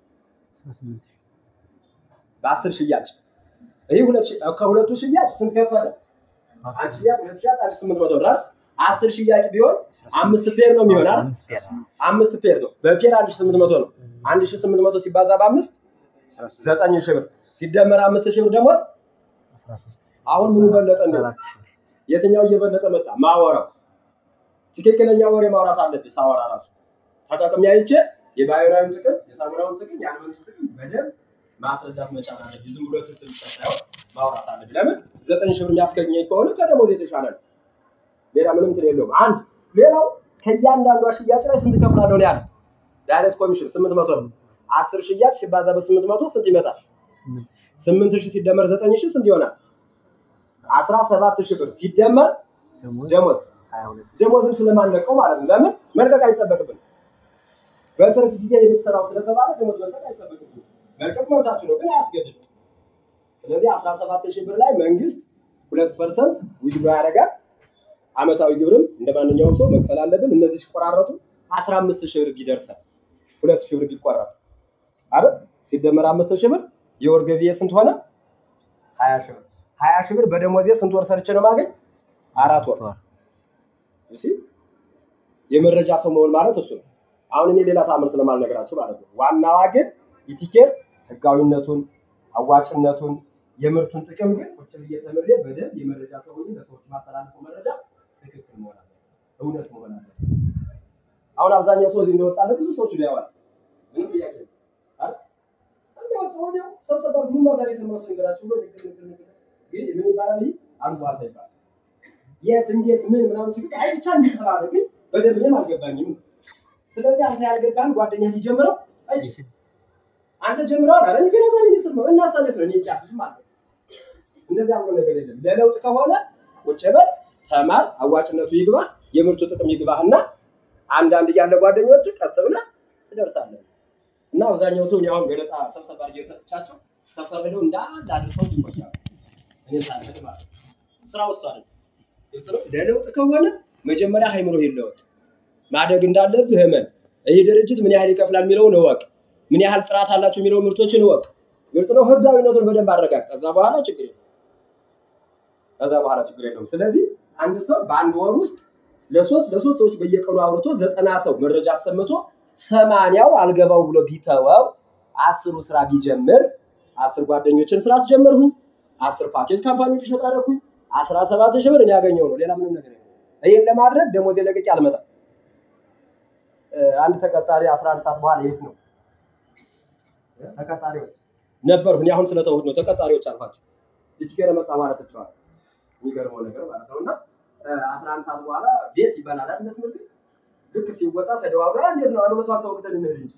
በአስር ሽያጭ ይህ ሁለት ሺ- ከሁለቱ ሽያጭ ስንት ከፈለ? አንድ ሽያጭ ሁለት ሽያጭ አንድ ሺህ ስምንት መቶ ብር አይደል? አስር ሽያጭ ቢሆን አምስት ፔር ነው የሚሆን አይደል? አምስት ፔር ነው። በፔር አንድ ሺህ ስምንት መቶ ነው። አንድ ሺህ ስምንት መቶ ሲባዛ በአምስት ዘጠኝ ሺህ ብር ሲደመር አምስት ሺህ ብር ደሞዝ አሁን ምኑ በለጠ እንዴ? የትኛው እየበለጠ መጣ? ማወራው ትክክለኛ ወሬ ማውራት አለብህ። ሳወራ ራሱ ተጠቅሜ አይቼ የባዮራዊን ጥቅም የሳሙናውን ጥቅም የአልበንቱ ጥቅም በደንብ ማስረዳት መቻል አለብህ። ዝም ብሎ ትትል ብቻ ሳይሆን ማውራት አለብህ። ለምን ዘጠኝ ሺህ ብር የሚያስገኘኝ ከሆነ ከደሞዝ የተሻለ ነው። ሌላ ምንም እንትን የለውም። አንድ ሌላው ከእያንዳንዷ ሽያጭ ላይ ስንት ከፍላለሁ ነው ያለ ዳይሬክት ኮሚሽን ስምንት መቶ ነው። አስር ሽያጭ ሲባዛ በስምንት መቶ ስንት ይመጣል? ስምንት ሺህ ሲደመር ዘጠኝ ሺህ ስንት ይሆናል? አስራ ሰባት ሺህ ብር ሲደመር ደሞዝ ደሞዝን ስለማንለቀው ማለት ነው። ለምን መልቀቅ አይጠበቅብን። በትርፍ ጊዜ የምትሰራው ስለተባለ ደሞዝ መልቀቅ አይጠበቅብን። መልቀቅ መብታችሁ ነው፣ ግን አያስገድድም። ስለዚህ አስራ ሰባት ሺህ ብር ላይ መንግስት ሁለት ፐርሰንት ዊዝድሮ ያደርጋል። አመታዊ ግብርም እንደ ማንኛውም ሰው መክፈል አለብን። እነዚህ ሲቆራረጡ አስራ አምስት ሺህ ብር ይደርሳል። ሁለት ሺህ ብር ቢቆረጥ አይደል ሲደመር አምስት ሺህ ብር የወር ገቢዬ ስንት ሆነ? ሀያ ሺህ ብር ሀያ ሺህ ብር በደሞዜ ስንት ወር ሰርቼ ነው ማገኝ? አራት ወር እሺ የመረጃ ሰው መሆን ማለት እሱ ነው። አሁን እኔ ሌላ ታምር ስለማልነግራችሁ ማለት ነው። ዋናዋ ግን ኢቲኬር ህጋዊነቱን፣ አዋጭነቱን፣ የምርቱን ጥቅም ግን ቁጭ ብዬ ተምሬ በደንብ የመረጃ ሰው ሆኜ ለሰዎች ማስተላልፈው መረጃ ትክክል መሆን አለ፣ እውነት መሆን አለ። አሁን አብዛኛው ሰው እዚህ እንደወጣለ ብዙ ሰዎች ሊያዋል ምንም ጥያቄ የለም አይደል? እንደወጣ ወዲያው ሰብሰባ ግሩማ ዛሬ የሰማሁት ነገራችሁ ብሎ ንግር ንግር ንግር ግን ምን ይባላል? ይህ አሉባልታ ይባላል። የት እንዴት ምን ምናምን ሲሉት አይ ብቻ እንዲተባለ ግን በደንብ እኔም አልገባኝም። ስለዚህ አንተ ያልገባህን ጓደኛ ሊጀምረው አይችልም። አንተ ጀምረዋል አረ እኔ ገና ዛሬ እየሰማሁ እና ሳለት ነው እኔ ጫፍም ማለት እንደዚያ ብሎ ነገር የለም። ለለውጥ ከሆነ ቁጭ በል ተማር፣ አዋጭነቱ ይግባህ፣ የምርቱ ጥቅም ይግባህና አንዳንድ እያለ ጓደኞች ቀስ ብለህ ትደርሳለህ። እና አብዛኛው ሰው እኔ አሁን ገለጻ ሰብሰብ አድርጌ ሰጥቻቸው ሰፈር ሄደው እንዳንድ አድርሰውት ይቆያሉ። እኔ ሳልሄድ ማለት ነው። ስራው እሱ አይደለም። ግልጽ ነው። ለለውጥ ከሆነ መጀመሪያ ሃይምሮ ይለወጥ። ማደግ እንዳለብህ እመን። ይህ ድርጅት ምን ያህል ይከፍላል የሚለውን እወቅ። ምን ያህል ጥራት አላቸው የሚለው ምርቶችን እወቅ። ግልጽ ነው። ህጋዊነቱን በደንብ አረጋግ። ከዛ በኋላ ችግር የለም። ከዛ በኋላ ችግር የለውም። ስለዚህ አንድ ሰው በአንድ ወር ውስጥ ለሶስት ለሶስት ሰዎች በየቀኑ አውርቶ ዘጠና ሰው መረጃ አሰምቶ ሰማንያው አልገባው ብሎ ቢተወው አስሩ ስራ ቢጀምር አስር ጓደኞችን ስራ አስጀመርሁኝ። አስር ፓኬጅ ካምፓኒዎች ሸጣረኩኝ። አስራ ሰባት ሺህ ብር እኔ ያገኘው ነው። ሌላ ምንም ነገር የለም። ይህን ለማድረግ ደሞዜ ለቅቄ አልመጣም። አንድ ተቀጣሪ 11 ሰዓት በኋላ የት ነው ተቀጣሪዎች ነበርሁ። እኔ አሁን ስለተውት ነው ተቀጣሪዎች አልኳቸው። ይቺ ገረ መጣ ማለት ትችዋል። የሚገርመው ነገር ማለት ነው። እና 11 ሰዓት በኋላ ቤት ይበላል አይደል? ትምህርት ልክ ሲወጣ ተደዋውላ እንዴት ነው አሉለቷ ተወግተን እንሂድ እንጂ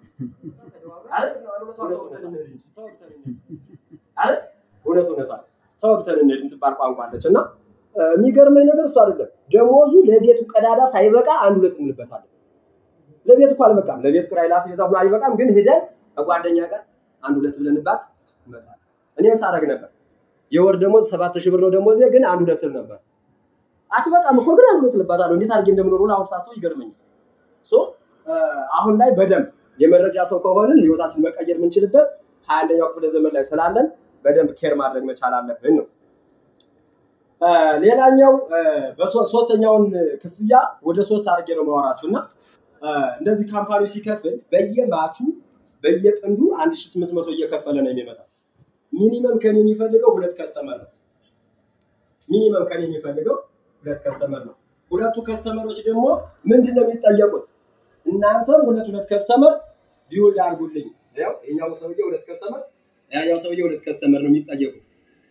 እውነት እውነቷ ተወግተን እንሂድ የምትባል ቋንቋ አለች እና የሚገርመኝ ነገር እሱ አይደለም። ደሞዙ ለቤቱ ቀዳዳ ሳይበቃ አንድ ሁለት እንልበታለን። ለቤት እኮ አልበቃም። ለቤት ኪራይ ላስቤዛ ሁሉ አይበቃም። ግን ሄደን ከጓደኛ ጋር አንድ ሁለት ብለንባት እንመጣለን። እኔም ሳደርግ ነበር። የወር ደሞዝ ሰባት ሺህ ብር ነው ደሞዜ፣ ግን አንድ ሁለት ል ነበር። አትበቃም እኮ ግን አንድ ሁለት ልባታለሁ። እንዴት አድርጌ እንደምኖሩ አሁን ሳስበው ይገርመኛል። አሁን ላይ በደንብ የመረጃ ሰው ከሆንን ህይወታችን መቀየር የምንችልበት ሀያ አንደኛው ክፍለ ዘመን ላይ ስላለን በደንብ ኬር ማድረግ መቻል አለብን ነው። ሌላኛው ሶስተኛውን ክፍያ ወደ ሶስት አድርጌ ነው ማወራችሁ እና እንደዚህ ካምፓኒው ሲከፍል በየማቹ በየጥንዱ አንድ ሺህ ስምንት መቶ እየከፈለ ነው የሚመጣው። ሚኒመም ከኔ የሚፈልገው ሁለት ከስተመር ነው። ሚኒመም ከኔ የሚፈልገው ሁለት ከስተመር ነው። ሁለቱ ከስተመሮች ደግሞ ምንድን ነው የሚጠየቁት? እናንተም ሁለት ሁለት ከስተመር ቢውልድ አድርጉልኝ። ያው የኛው ሰውዬ ሁለት ከስተመር፣ ያኛው ሰውዬ ሁለት ከስተመር ነው የሚጠየቁት።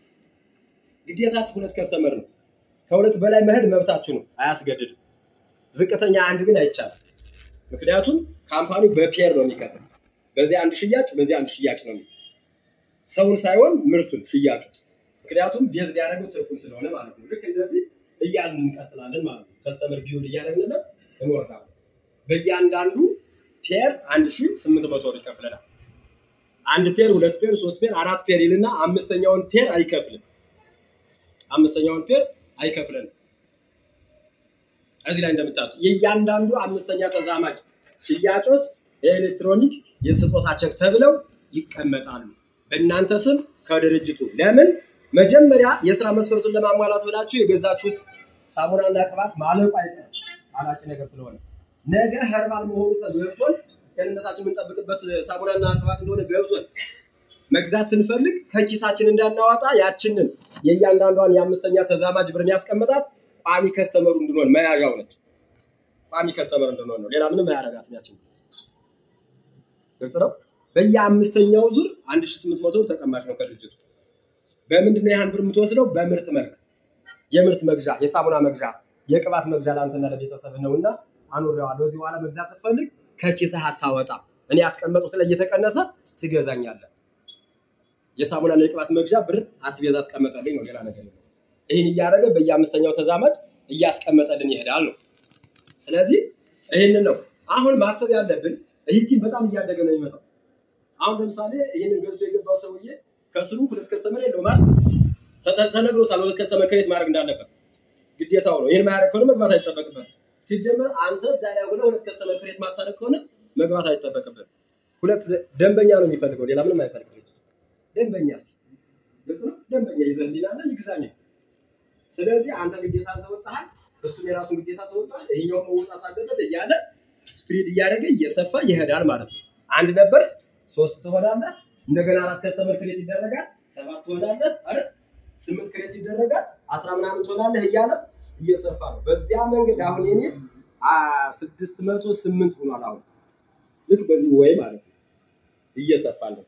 ግዴታችሁ ሁለት ከስተመር ነው። ከሁለት በላይ መሄድ መብታችሁ ነው፣ አያስገድድም። ዝቅተኛ አንድ ግን አይቻልም። ምክንያቱም ካምፓኒው በፔር ነው የሚከፍል። በዚህ አንድ ሽያጭ፣ በዚህ አንድ ሽያጭ ነው ሰውን ሳይሆን ምርቱን ሽያጩ። ምክንያቱም ቤዝ ሊያደርገው ትርፉን ስለሆነ ማለት ነው። ልክ እንደዚህ እያልን እንቀጥላለን ማለት ነው። ከስተመር ቢውል እያደረግንለት እንወርዳለን። በእያንዳንዱ ፔር አንድ ሺህ ስምንት መቶ ብር ይከፍለናል። አንድ ፔር፣ ሁለት ፔር፣ ሶስት ፔር፣ አራት ፔር ይልና አምስተኛውን ፔር አይከፍልም። አምስተኛውን ፔር አይከፍለንም። እዚህ ላይ እንደምታዩት የእያንዳንዱ አምስተኛ ተዛማጅ ሽያጮች የኤሌክትሮኒክ የስጦታ ቸክ ተብለው ይቀመጣሉ በእናንተ ስም ከድርጅቱ። ለምን መጀመሪያ የስራ መስፈርቱን ለማሟላት ብላችሁ የገዛችሁት ሳሙናና ቅባት ማለቁ አይቀርም አላጭ ነገር ስለሆነ ነገ ኸርባል መሆኑ ገብቶን ጤንነታችን የምንጠብቅበት ሳሙናና ቅባት እንደሆነ ገብቶን መግዛት ስንፈልግ ከኪሳችን እንዳናዋጣ ያችንን የእያንዳንዷን የአምስተኛ ተዛማጅ ብርን ያስቀምጣት ቋሚ ከስተመሩ እንድንሆን መያዣው ነች። ቋሚ ከስተመር እንድንሆን ነው። ሌላ ምንም አያረጋትም ያችን። ግልጽ ነው። በየአምስተኛው ዙር 1800 ብር ተቀማጭ ነው ከድርጅቱ። በምንድን ነው ያህን ብር የምትወስደው? በምርት መልክ የምርት መግዣ፣ የሳሙና መግዣ፣ የቅባት መግዣ ለአንተና ለቤተሰብ ነውና አኑሬዋለሁ። እዚህ በኋላ መግዛት ስትፈልግ ከኪስህ አታወጣም። እኔ ያስቀመጡት ላይ እየተቀነሰ ትገዛኛለህ። የሳሙናና የቅባት መግዣ ብር አስቤዛ አስቀመጠልኝ ነው፣ ሌላ ነገር ነው። ይህን እያደረገ በየአምስተኛው ተዛማጅ እያስቀመጠልን ይሄዳል ነው። ስለዚህ ይህንን ነው አሁን ማሰብ ያለብን። ይህ ቲም በጣም እያደገ ነው የሚመጣው። አሁን ለምሳሌ ይህንን ገዝቶ የገባው ሰውዬ ከስሩ ሁለት ከስተመር የለውም አይደል? ተነግሮታል፣ ሁለት ከስተመር ክሬት ማድረግ እንዳለበት ግዴታው ነው። ይህን ማያደርግ ከሆነ መግባት አይጠበቅበት። ሲጀመር አንተ እዛ ላይ ሆነ ሁለት ከስተመር ክሬት ማታደርግ ከሆነ መግባት አይጠበቅበት። ሁለት ደንበኛ ነው የሚፈልገው፣ ሌላ ምንም አይፈልግም። ደንበኛ እስኪ ግልጽ ነው። ደንበኛ ይዘንዲናና ይግዛኝ። ስለዚህ አንተ ግዴታ ተወጣሃል፣ እሱም የራሱን ግዴታ ተወጣል። ይሄኛው መውጣት አለበት እያለ ስፕሪድ እያደረገ እየሰፋ ይሄዳል ማለት ነው። አንድ ነበር ሶስት ትሆናለህ። እንደገና አራት ከስተመር ክሬት ይደረጋል። ሰባት ትሆናለህ አይደል? ስምንት ክሬት ይደረጋል። አስራ ምናምን ትሆናለህ እያለ እየሰፋ ነው። በዚያ መንገድ አሁን የኔ ስድስት መቶ ስምንት ሆኗል። አሁን ልክ በዚህ ወይ ማለት ነው እየሰፋ እንደስ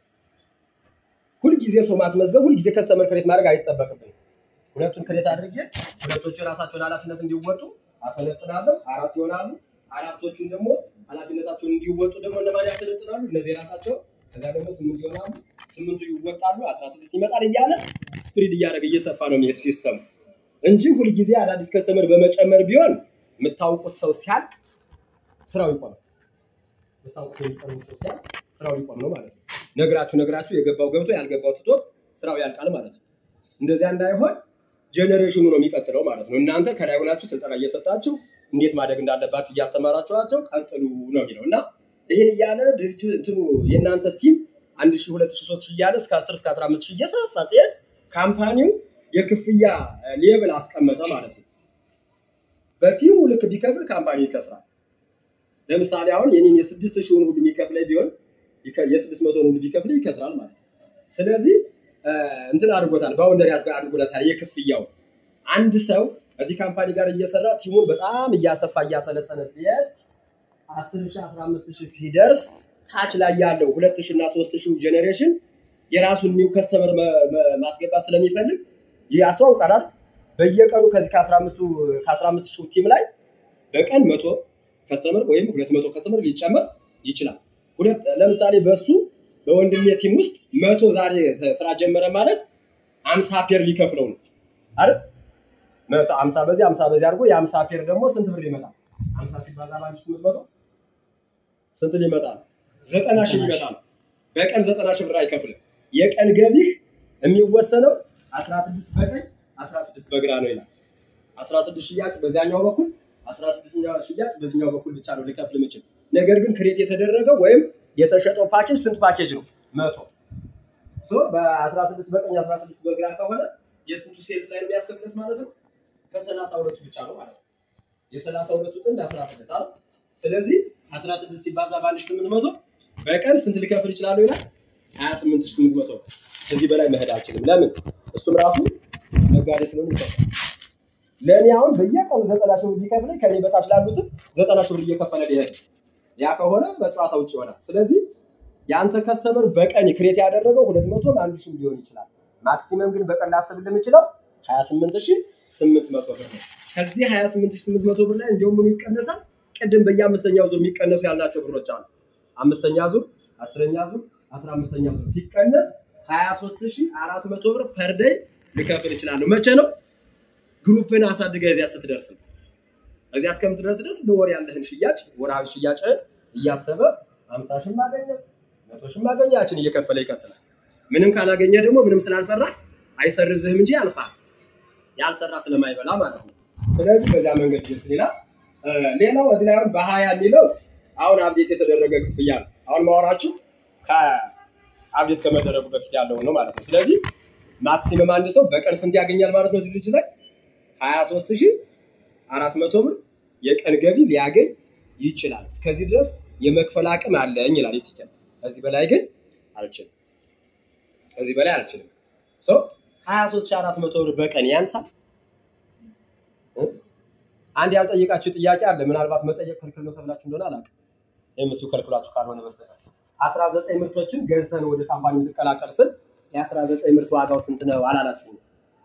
ሁልጊዜ ሰው ማስመዝገብ ሁልጊዜ ከስተመር ክሬት ማድረግ አይጠበቅብንም። ሁለቱን ክሬት አድርጌ ሁለቶቹ የራሳቸውን ኃላፊነት እንዲወጡ አሰለጥናለሁ። አራት ይሆናሉ። አራቶቹን ደግሞ ኃላፊነታቸውን እንዲወጡ ደግሞ እነማን ያሰለጥናሉ? እነዚህ የራሳቸው ከዛ ደግሞ ስምንት ይሆናሉ። ስምንቱ ይወጣሉ። አስራ ስድስት ይመጣል እያለ ስፕሪድ እያደረገ እየሰፋ ነው የሚሄድ ሲስተሙ እንጂ ሁልጊዜ አዳዲስ ከስተመር በመጨመር ቢሆን የምታውቁት ሰው ሲያልቅ ስራው ይቆማል። የምታውቁት የሚቀርቡት ሰው ሲያልቅ ስራው ሊቆም ነው ማለት ነው። ነግራችሁ ነግራችሁ የገባው ገብቶ ያልገባው ትቶት ስራው ያልቃል ማለት ነው። እንደዚያ እንዳይሆን ጄኔሬሽኑ ነው የሚቀጥለው ማለት ነው። እናንተ ከላይ ሆናችሁ ስልጠና እየሰጣችሁ እንዴት ማደግ እንዳለባችሁ እያስተማራችኋቸው ቀጥሉ ነው የሚለው እና ይህን እያለ ድርጅቱ እንትኑ የእናንተ ቲም አንድ ሺህ ሁለት ሺህ ሶስት ሺህ እያለ እስከ አስር እስከ አስራ አምስት ሺህ እየሰፋ ሲሄድ ካምፓኒው የክፍያ ሌብል አስቀመጠ ማለት ነው። በቲሙ ልክ ቢከፍል ካምፓኒው ይከስራል። ለምሳሌ አሁን የኔን የስድስት ሺውን ሁሉ የሚከፍለኝ ቢሆን የስድስት መቶን ሁሉ ቢከፍለኝ ይከስራል ማለት ነው። ስለዚህ እንትን አድርጎታል፣ ባውንደሪ አድርጎታል የክፍያው አንድ ሰው እዚህ ካምፓኒ ጋር እየሰራ ቲሙን በጣም እያሰፋ እያሰለጠነ ሲሄድ አስር ሺህ አስራ አምስት ሺህ ሲደርስ ታች ላይ ያለው ሁለት ሺህ እና ሶስት ሺህ ጄኔሬሽን የራሱን ኒው ከስተመር ማስገባት ስለሚፈልግ ያስተዋውቃል። በየቀኑ ከዚህ ከአስራ አምስት ሺህ ቲም ላይ በቀን መቶ ከስተመር ወይም ሁለት መቶ ከስተመር ሊጨመር ይችላል። ለምሳሌ በሱ በወንድሜ ቲም ውስጥ መቶ ዛሬ ስራ ጀመረ ማለት አምሳ ፔር ሊከፍለው ነው አይደል? መቶ አምሳ በዚህ አምሳ በዚህ አድርጎ የአምሳ ፔር ደግሞ ስንት ብር ይመጣል? አምሳ ሲባዛ በአንድ ስምንት መቶ ስንት ሊመጣ ነው? ዘጠና ሺህ ሊመጣ ነው። በቀን ዘጠና ሺህ ብር አይከፍልም። የቀን ገቢህ የሚወሰነው አስራ ስድስት በቀኝ አስራ ስድስት በግራ ነው ይላል። አስራ ስድስት ሽያጭ በዚያኛው በኩል አስራ ስድስት ሽያጭ በዚህኛው በኩል ብቻ ነው ሊከፍል የምችል። ነገር ግን ክሬት የተደረገው ወይም የተሸጠው ፓኬጅ ስንት ፓኬጅ ነው? መቶ በአስራ ስድስት በቀኝ አስራ ስድስት በግራ ከሆነ የስንቱ ሴልስ ላይ የሚያስብለት ማለት ነው? ከሰላሳ ሁለቱ ብቻ ነው ማለት ነው። የሰላሳ ሁለቱ ጥንድ አስራ ስድስት አለ። ስለዚህ አስራ ስድስት ሲባዛ በአንድ ሺህ ስምንት መቶ በቀን ስንት ሊከፍል ይችላሉ ይላል? ሀያ ስምንት ሺህ ስምንት መቶ ከዚህ በላይ መሄድ አልችልም። ለምን? እሱም ራሱ ነጋዴ ስለሆነ ይከሳል። ለእኔ አሁን በየቀኑ ዘጠና ሺህ ብር ቢከፍለኝ ከኔ በታች ላሉትም ዘጠና ሺህ ብር እየከፈለ ሊሄድ ያ ከሆነ በጨዋታ ውጭ ይሆናል። ስለዚህ የአንተ ከስተመር በቀን ክሬት ያደረገው ሁለት መቶም አንድ ሺህ ሊሆን ይችላል። ማክሲመም ግን በቀን ላስብል የምችለው ሀያ ስምንት ሺህ ስምንት መቶ ብር ነው። ከዚህ ሀያ ስምንት ሺህ ስምንት መቶ ብር ላይ እንዲሁም ምኑ ይቀነሳል? ቅድም በየአምስተኛው ዙር የሚቀነሱ ያልናቸው ብሮች አሉ። አምስተኛ ዙር፣ አስረኛ ዙር፣ አስራ አምስተኛ ዙር ሲቀነስ ሀያ ሶስት ሺህ አራት መቶ ብር ፐር ደይ ልከፍል እችላለሁ። መቼ ነው? ግሩፕን አሳድገህ እዚያ ስትደርስ ነው። እዚያ እስከምትደርስ ድረስ በወር ያለህን ሽያጭ ወርሃዊ ሽያጭህን እያሰበ ሀምሳ ሺህ ማገኘ መቶ ሺህ ማገኘ ያችን እየከፈለ ይቀጥላል። ምንም ካላገኘ ደግሞ ምንም ስላልሰራ አይሰርዝህም እንጂ ያልፋል። ያልሰራ ስለማይበላ ማለት ነው። ስለዚህ በዚያ መንገድ ግልጽ ይላል። ሌላው እዚህ ላይ አሁን በሀያ የሚለው አሁን አብዴት የተደረገ ክፍያ ነው። አሁን ማወራችሁ ከአብዴት ከመደረጉ በፊት ያለውን ነው ማለት ነው። ስለዚህ ማክሲመም አንድ ሰው በቀን ስንት ያገኛል ማለት ነው? እዚህ ልጅ ላይ ሀያ ሶስት ሺህ አራት መቶ ብር የቀን ገቢ ሊያገኝ ይችላል። እስከዚህ ድረስ የመክፈል አቅም አለኝ ይላል የትኛው። ከዚህ በላይ ግን አልችልም። ከዚህ በላይ አልችልም። ሀያ ሶስት ሺህ አራት መቶ ብር በቀን ያንሳል። አንድ ያልጠየቃችሁ ጥያቄ አለ። ምናልባት መጠየቅ ክልክል ነው ተብላችሁ እንደሆነ አላውቅም። ይህም እሱ ከልክላችሁ ካልሆነ በስተቀር አስራ ዘጠኝ ምርቶችን ገዝተን ወደ ካምፓኒ የምትቀላቀል ስል የአስራ ዘጠኝ ምርት ዋጋው ስንት ነው አላላችሁም?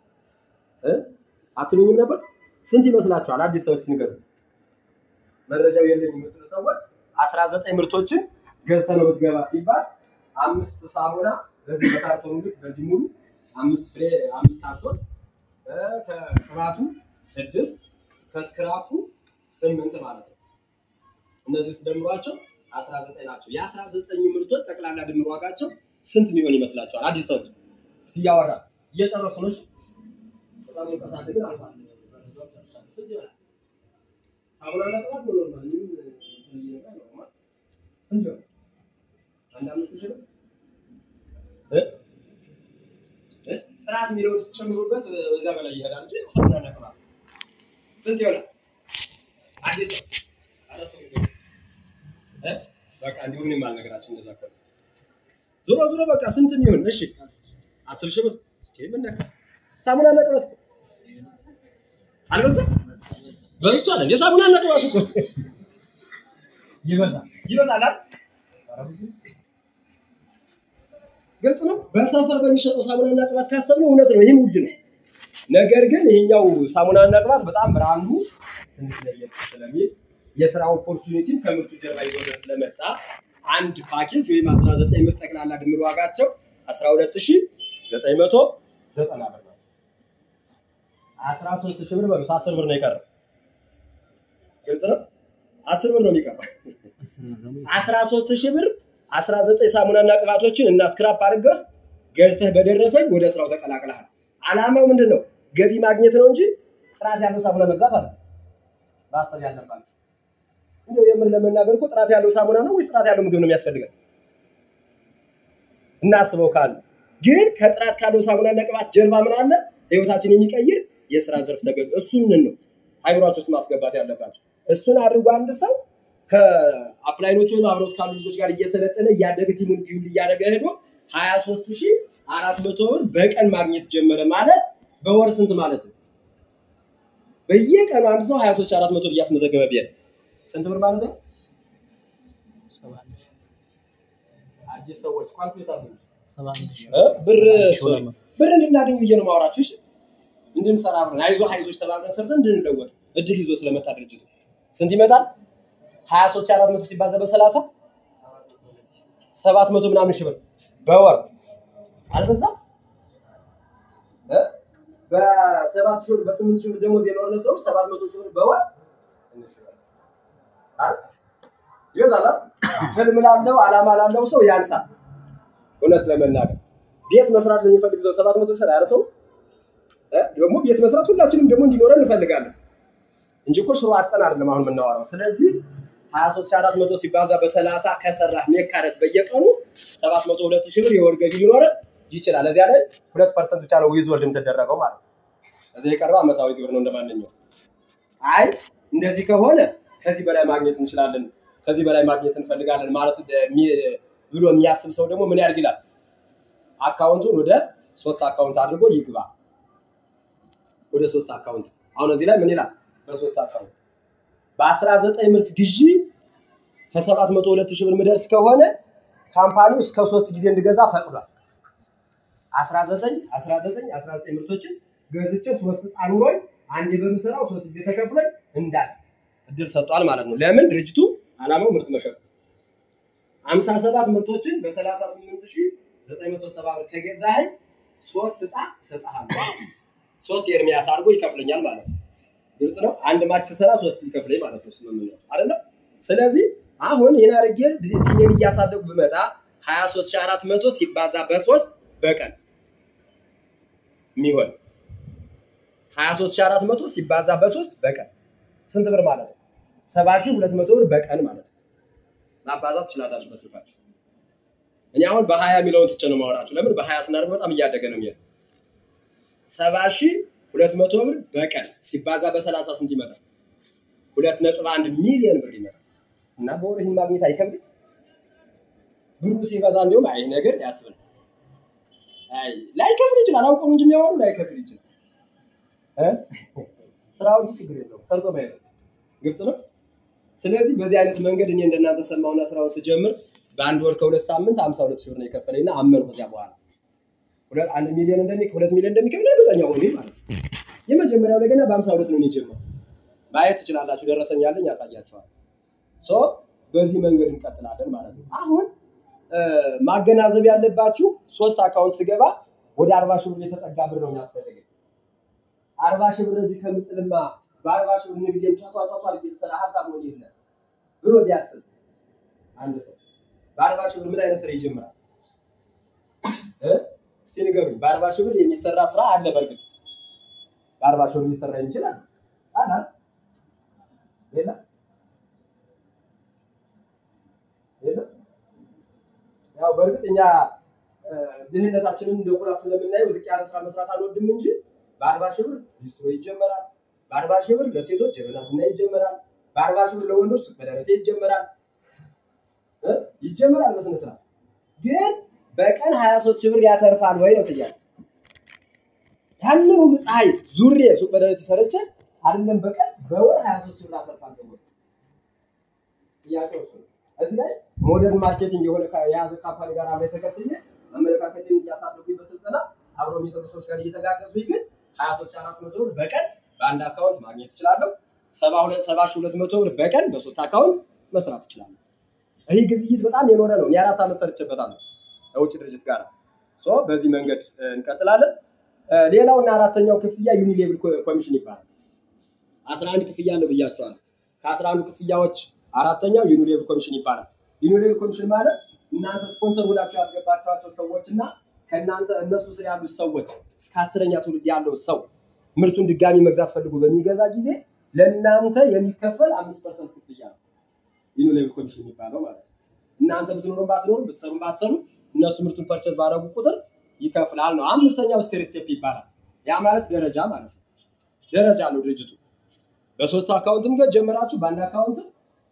አትሉኝም ነበር? ስንት ይመስላችኋል? አዲስ ሰዎች ንገሩ። መረጃው የለኝ የምትሉ ሰዎች አስራ ዘጠኝ ምርቶችን ገዝተህ ነው የምትገባ ሲባል አምስት ሳሙና በዚህ በካርቶን ልክ በዚህ ሙሉ አምስት ፍሬ አምስት ካርቶን ከቅባቱ ስድስት ከስክራፑ ስምንት ማለት ነው። እነዚህ ውስጥ ደምሯቸው አስራ ዘጠኝ ናቸው። የአስራ ዘጠኙ ምርቶች ጠቅላላ ድምር ዋጋቸው ስንት የሚሆን ይመስላችኋል? አዲስ ሰዎች እያወራ እየጨረሱ ነው። በጣም ሙቀት ግን አልፏል። ስንት ይሆናል? ሳሙና ቅባት ኖርማል ምንም የተለየ ነገር ኖርማል ስንት ይሆናል? አንድ አምስት ሺህ ነው። ጥራት የሚለውን ስጨምሩበት በዚያ በላይ ይሄዳል እንጂ ሳሙና ቅባት ስንት ይሆናል? አዲስ በቃ እንዲሁ ምንም አልነገራችን እንደዛ ከሆነ ዞሮ ዞሮ በቃ ስንት የሚሆን እሺ፣ አስር ሺህ ብር ምን ነካ? ሳሙና እና ቅባት እኮ አልበዛም? በዝቷል እንደ ሳሙና እና ቅባት እኮ ይበዛል ይበዛል አይደል? ግልጽ ነው። በሰፈር በሚሸጠው ሳሙናና ቅባት ካሰብነው እውነት ነው፣ ይህም ውድ ነው። ነገር ግን ይሄኛው ሳሙናና ቅባት በጣም ብራንዱ ትንሽ ለየት ስለሚል የስራ ኦፖርቹኒቲም ከምርቱ ጀርባ ይዞ ስለመጣ አንድ ፓኬጅ ወይም 19 ምርት ጠቅላላ ድምር ዋጋቸው 12990 ብር ነው። 13000 ብር በሉት 10 ብር ነው የቀረው። ግልጽ ነው። 10 ብር ነው የሚቀረው። 13000 ብር 19 ሳሙናና ቅባቶችን እና ስክራፕ አድርገህ ገዝተህ በደረሰኝ ወደ ስራው ተቀላቅለሃል። አላማው ምንድን ነው? ገቢ ማግኘት ነው እንጂ ጥራት ያለው ሳሙና መግዛት አለ ማሰብ ያለባቸው። እንደው የምር ለመናገር እኮ ጥራት ያለው ሳሙና ነው ወይስ ጥራት ያለው ምግብ ነው የሚያስፈልገን? እናስበው ካለ ግን ከጥራት ካለው ሳሙናና ቅባት ጀርባ ምን አለ? ህይወታችን የሚቀይር የስራ ዘርፍ ተገ እሱን ነው አይምሯቸው ውስጥ ማስገባት ያለባቸው። እሱን አድርጎ አንድ ሰው ከአፕላይኖች ወይም አብረውት ካሉ ልጆች ጋር እየሰለጠነ እያደገ ቲሙን ቢውል እያደረገ ሄዶ ሀያ ሶስት ሺህ አራት መቶ ብር በቀን ማግኘት ጀመረ ማለት በወር ስንት ማለት ነው? በየቀኑ አንድ ሰው ሀያ ሶስት ሺህ አራት መቶ ብር እያስመዘገበ ቢሄድ ስንት ብር ማለት ነው? አዲስ ሰዎች ኳልኩሌት አድርጉ። እ? ብር ብር እንድናገኝ ብዬ ነው ማውራችሁ። እሺ እንድንሰራ አብረን አይዞ አይዞች ተባብረን ሰርተን እንድንለወጥ እድል ይዞ ስለመጣ ድርጅቱ ስንት ይመጣል? ሀያ ሶስት ሺህ አራት መቶ ሲባዛ በሰላሳ ሰባት መቶ ምናምን ሺህ ብር በወር አልበዛም? እ? በሰባት ሺህ ብር በስምንት ሺህ ብር ደሞዝ የኖርነ ሰዎች ሰባት መቶ ሺህ ብር በወር ትንሽ ይበዛል አይደል? ይበዛል አይደል? ህልም ላለው አላማ ላለው ሰው ያንሳል። እውነት ለመናገር ቤት መስራት ለሚፈልግ ሰው ሰባት መቶ ሺህ አያርሰው ደግሞ ቤት መስራት ሁላችንም ደግሞ እንዲኖረን እንፈልጋለን እንጂ እኮ ሽሮ አጠን አይደለም አሁን የምናወራው። ስለዚህ ሀያ ሶስት ሺህ አራት መቶ ሲባዛ በሰላሳ ከሰራህ ሜካረት በየቀኑ ሰባት መቶ ሁለት ሺህ ብር የወር ገቢ ሊኖረን ይችላል። እዚያ ላይ ሁለት ፐርሰንት ብቻ ነው ዊዝ ወልድ የምትደረገው ማለት ነው። እዚያ የቀረው ዓመታዊ ግብር ነው እንደማንኛው። አይ እንደዚህ ከሆነ ከዚህ በላይ ማግኘት እንችላለን፣ ከዚህ በላይ ማግኘት እንፈልጋለን ማለት የሚ- ብሎ የሚያስብ ሰው ደግሞ ምን ያድርግ ይላል? አካውንቱን ወደ ሶስት አካውንት አድርጎ ይግባ። ወደ ሶስት አካውንት አሁን እዚህ ላይ ምን ይላል? በሶስት አካውንት በአስራ ዘጠኝ ምርት ግዢ ከሰባት መቶ ሁለት ሺህ ብር ምደርስ ከሆነ ካምፓኒው እስከ ሶስት ጊዜ እንድገዛ ፈቅዷል። አስራ ዘጠኝ አስራ ዘጠኝ አስራ ዘጠኝ ምርቶችን ገዝቼ ሶስት ዕጣ ኑሮኝ አንዴ በምሰራው ሶስት ጊዜ ተከፍሎኝ እንዳል እድል ሰጥቷል ማለት ነው። ለምን ድርጅቱ አላማው ምርት መሸጥ ነው። አምሳ ሰባት ምርቶችን በሰላሳ ስምንት ሺህ ዘጠኝ መቶ ሰባ ብር ከገዛኸኝ ሶስት ዕጣ እሰጥሃለሁ። ሶስት የኤርሚያስ አድርጎ ይከፍለኛል ማለት ነው። ግልጽ ነው። አንድ ማች ስሰራ ሶስት ሊከፍለኝ ማለት ነው ስምምነቱ አይደለ? ስለዚህ አሁን ይህን አድርጌ ቲሜን እያሳደጉ ብመጣ ሀያ ሶስት ሺህ አራት መቶ ሲባዛ በሶስት በቀን የሚሆን ሀያ ሶስት ሺህ አራት መቶ ሲባዛ በሶስት በቀን ስንት ብር ማለት ነው? ሰባ ሺህ ሁለት መቶ ብር በቀን ማለት ነው። ማባዛት ትችላላችሁ በስልካችሁ። እኔ አሁን በሀያ የሚለውን ትቼ ነው ማወራችሁ። ለምን በሀያ ስናደርግ በጣም እያደገ ነው የሚሄደው። ሰባ ሺህ ሁለት መቶ ብር በቀን ሲባዛ በሰላሳ ስንት ይመጣል? ሁለት ነጥብ አንድ ሚሊዮን ብር ይመጣል። እና በወር ይህን ማግኘት አይከብድም? ብሩ ሲበዛ እንዲሁም አይ ነገር ያስብል አይ ላይከፍል ይችላል። አውቀው ነው እንጂ የሚያወሩ ላይከፍል ይችላል። እ? ስራው እንጂ ችግር የለውም ሰርቶ ማየት ነው። ግልጽ ነው። ስለዚህ በዚህ አይነት መንገድ እኔ እንደናንተ ሰማሁና ስራውን ስጀምር በአንድ ወር ከሁለት ሳምንት ሀምሳ ሁለት ሺህ ብር ነው የከፈለኝ እና አመንኩ። ከዚያ በኋላ ሁለት አንድ ሚሊዮን እንደሚ ሁለት ሚሊዮን እንደሚከፍል እርግጠኛ ሆኜ ማለት ነው። የመጀመሪያው ላይ ገና በሀምሳ ሁለት ነው የጀመረው። ማየት ትችላላችሁ። ደረሰኝ ያለኝ ያሳያቸዋል። ሶ በዚህ መንገድ እንቀጥላለን ማለት ነው። አሁን እ፣ ማገናዘብ ያለባችሁ ሶስት አካውንት ስገባ ወደ አርባ ሺህ ብር የተጠጋ ብር ነው የሚያስፈልገኝ። አርባ ሺህ ብር እዚህ ከምጥልማ በአርባ ሺህ ብር ንግዴን ቷቷቷቷ ልሰራ ሀብታም ሆን የለ ብሎ ቢያስብ አንድ ሰው በአርባ ሺህ ብር ምን አይነት ስራ ይጀምራል? እ? እስቲ ንገሩኝ። በአርባ ሺህ ብር የሚሰራ ስራ አለ። በእርግጥ በአርባ ሺህ ብር ሊሰራ ይችላል አላ የለም የለም። ያው በእርግጥ እኛ እ፣ ድህነታችንን እንደ ኩራት ስለምናየው ዝቅ ያለ ስራ መስራት አልወድም እንጂ በአርባ ሺህ ብር ሊስትሮ ይጀመራል። በአርባ ሺህ ብር ለሴቶች የበላ ቡና ይጀመራል። በአርባ ሺህ ብር ለወንዶች ሱቅ በደረቴ ይጀመራል እ? ይጀመራል በስነ ስርዓት ግን በቀን 23 ሺህ ብር ያተርፋል ወይ ነው ጥያቄ። ያንን ሁሉ ፀሐይ ዙሬ ሱቅ በደረቴ ሰርቼ አይደለም በቀን በወር 23 ሺህ ብር አተርፋለሁ ወይ? ጥያቄው እሱ ነው። እዚህ ላይ ሞደርን ማርኬቲንግ የሆነ ካ- የያዘ ካምፓኒ ጋር አብሬ ተከትዬ አመለካከቴን እያሳደጉኝ በስልጠና አብሮ የሚሰሩ ሰዎች ጋር እየተጋገዙኝ ግን ሀያ ሶስት ሺህ አራት መቶ ብር በቀን በአንድ አካውንት ማግኘት እችላለሁ። ሰባ ሁለት ሰባ ሺህ ሁለት መቶ ብር በቀን በሶስት አካውንት መስራት እችላለሁ። ይህ ግብይት በጣም የኖረ ነው። እኔ አራት ዓመት ሰርቼበታለሁ ከውጭ ድርጅት ጋር ሶ በዚህ መንገድ እ፣ እንቀጥላለን። እ፣ ሌላውና አራተኛው ክፍያ ዩኒሌቭል ኮ- ኮሚሽን ይባላል። አስራ አንድ ክፍያ አለው ብያቸዋለሁ። ከአስራ አንዱ ክፍያዎች አራተኛው ዩኒሌቭል ኮሚሽን ይባላል። ዩኒሌቭል ኮሚሽን ማለት እናንተ ስፖንሰር ሁላችሁ ያስገባችኋቸው ሰዎች እና ከእናንተ እነሱ ስር ያሉት ሰዎች እስከ አስረኛ ትውልድ ያለው ሰው ምርቱን ድጋሚ መግዛት ፈልጎ በሚገዛ ጊዜ ለእናንተ የሚከፈል አምስት ፐርሰንት ክፍያ ነው ዩኒሌቭል ኮሚሽን የሚባለው ማለት ነው። እናንተ ብትኖሩም ባትኖሩም ብትሰሩም ባትሰሩ እነሱ ምርቱን ፐርቸዝ ባደረጉ ቁጥር ይከፍላል ነው። አምስተኛው ስቴር ስቴፕ ይባላል። ያ ማለት ደረጃ ማለት ነው። ደረጃ አለው ድርጅቱ። በሶስት አካውንትም ጋር ጀመራችሁ በአንድ አካውንት